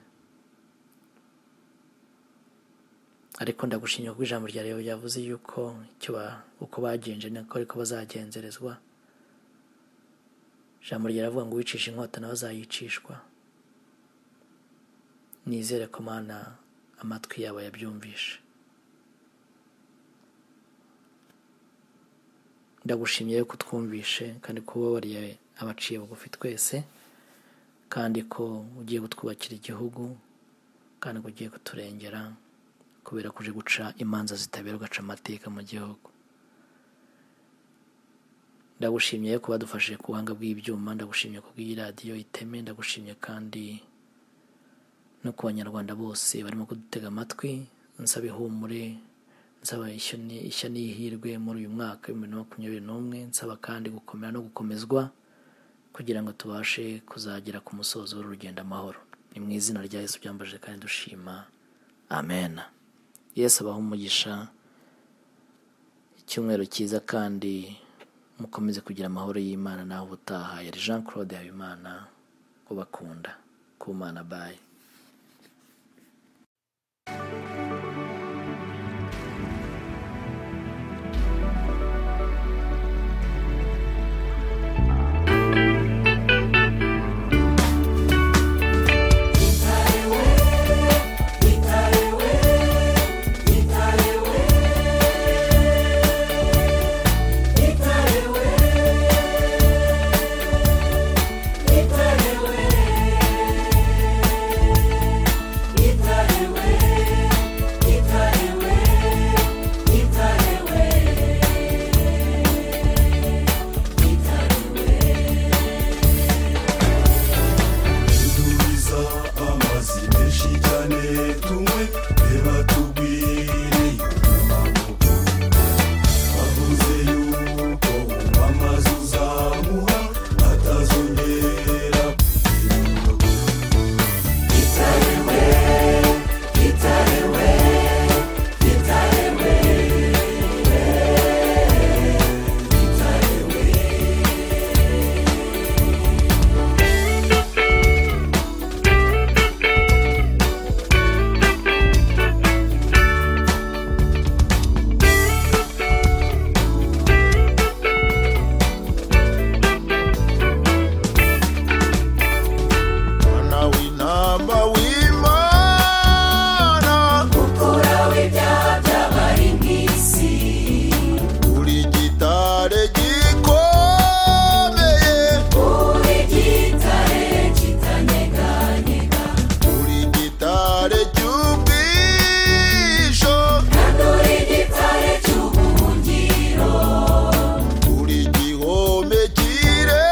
ariko ndagushimye kuko ijambo rya rero ryavuze yuko icyo ba- uko bagenje niko ariko bazagenzerezwa ijambo ryaravuga ngo uwicisha inkota nawe azayicishwa nizere ko mana amatwi yabo yabyumvishe ndagushimye rero ko utwumvishe kandi ko ubabariye abaciye bugufi twese kandi ko ugiye kutwubakira igihugu kandi ko ugiye kuturengera kubera ko uje guca imanza zitabera ugaca amateka mu gihugu ndagushimye rero ko badufashije ku buhanga bw'ibyuma ndagushimye ku bw'iyi radiyo iteme ndagushimye kandi no ku banyarwanda bose barimo kudutega amatwi nsaba ihumure nsaba ishyo ni- ishya n'ihirwe muri uyu mwaka w'ibihumbi bibiri na makumyabiri n'umwe nsaba kandi gukomera no gukomezwa kugira ngo tubashe kuzagera ku musozo w'uru rugendo amahoro ni mu izina rya yesu byambaje kandi dushima amen yesu abaha umugisha icyumweru cyiza kandi mukomeze kugira amahoro y'imana naho ubutaha yari jean claude habimana ubakunda kumana bayi dutumiza amazi menshi cyane tunywe reba tubwire impamvu avuze yuko unywa amazi uzamuha atazongera mwana w'intama w'imana ukuraho ibyaha by'abari mu isi uri gitare gikomeye uri gitare kitanyeganyega uri gitare cy'ubwisho kandi uri gitare cy'ubuhungiro uri gihome kirere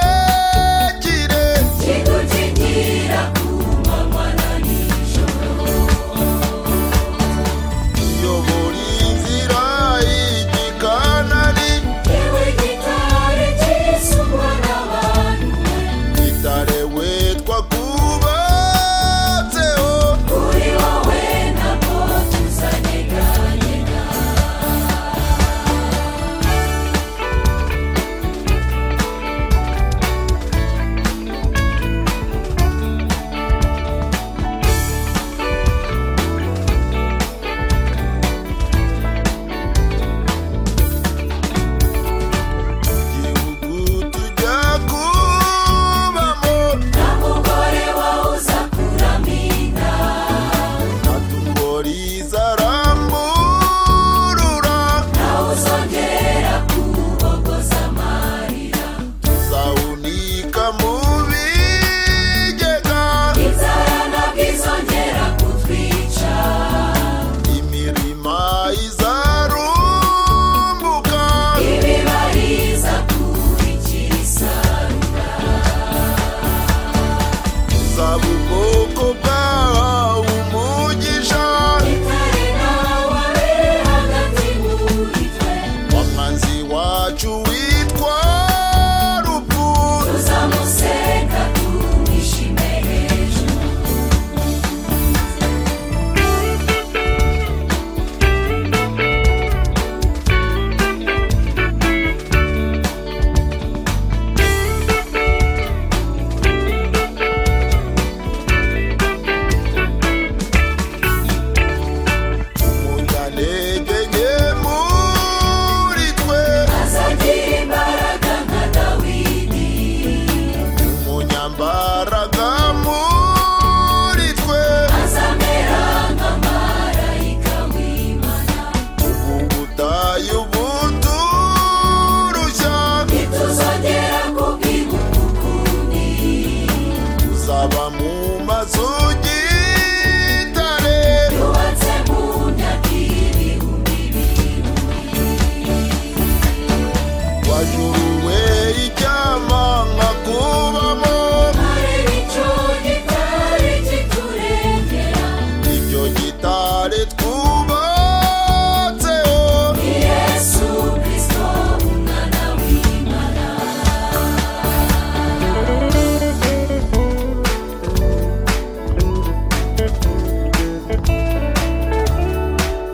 icyama nkakubamo hari nicyo gitari kiturengera icyo gitare twubatseho ni yesu kirisito umwana w'imana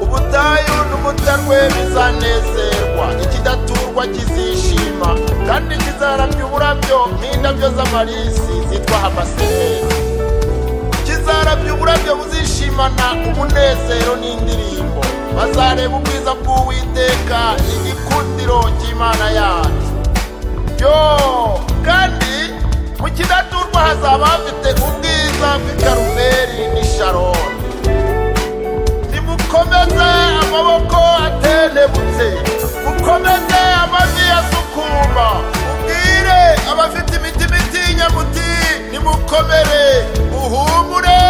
ubutayu n'umutarwe bizanezerwa ikidaturwa kizishima kandi kizarabya uburabyo nk'indabyo z'amarisi zitwa amaseri kizarabya uburabyo buzishimana umunezero n'indirimbo bazareba ubwiza bw'uwiteka igikundiro cy'imana yacu yo kandi mu kidaturwa hazaba hafite ubwiza bw'ikarumeri n'isharoni nimukomeze amaboko atenebutse mukomeze amavi asukuma mubwire abafite imitima itinya muti nimukomere muhumure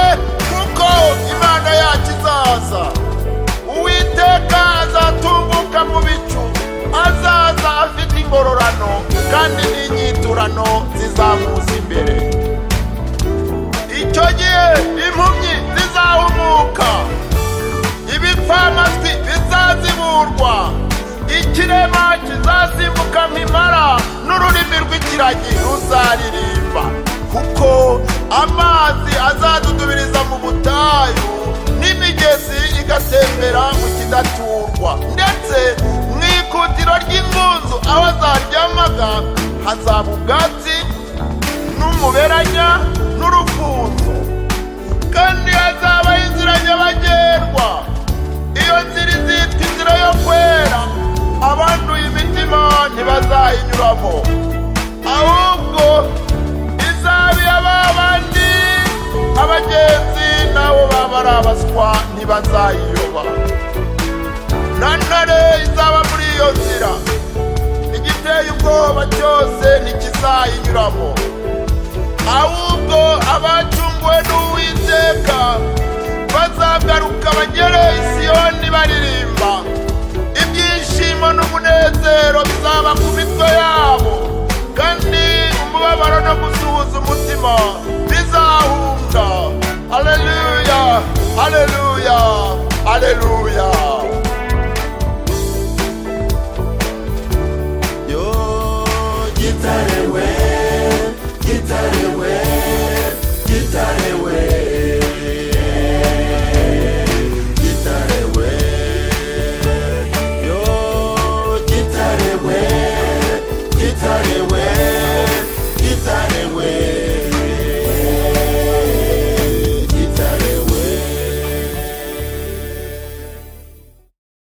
kuko imana yacu izaza uwiteka azatunguka mu bicu azaza afite ingororano kandi n'inyiturano zizamuza imbere icyo gihe impumyi zizahumuka ibipfamatwi bizaziburwa ikirema kizasimbuka nk'impara n'ururimi rw'ikiragi ruzaririmba kuko amazi azadudubiriza mu butayu n'imigezi igatembera mu kidaturwa ndetse mu ikutiro ry'ingunzu aho zaryamaga hazaba ubwatsi n'umuberanya n'urufunzo kandi hazabaho inzira nyabagendwa iyo nzira izitwa inzira yo kwera abanduye imitima ntibazayinyuramo ahubwo izaba iy'aba bandi abagenzi nabo baba ari abaswa ntibazayiyoba na ntare izaba muri iyo nzira igiteye ubwoba cyose ntikizayinyuramo ahubwo abacunguwe n'uwiteka bazagaruka bagere i siyoni baririmba ibyishimo n'umunezero bizaba ku mitwe yabo kandi umubabaro no gusuhuza umutima bizahunga aleluya aleluya aleluya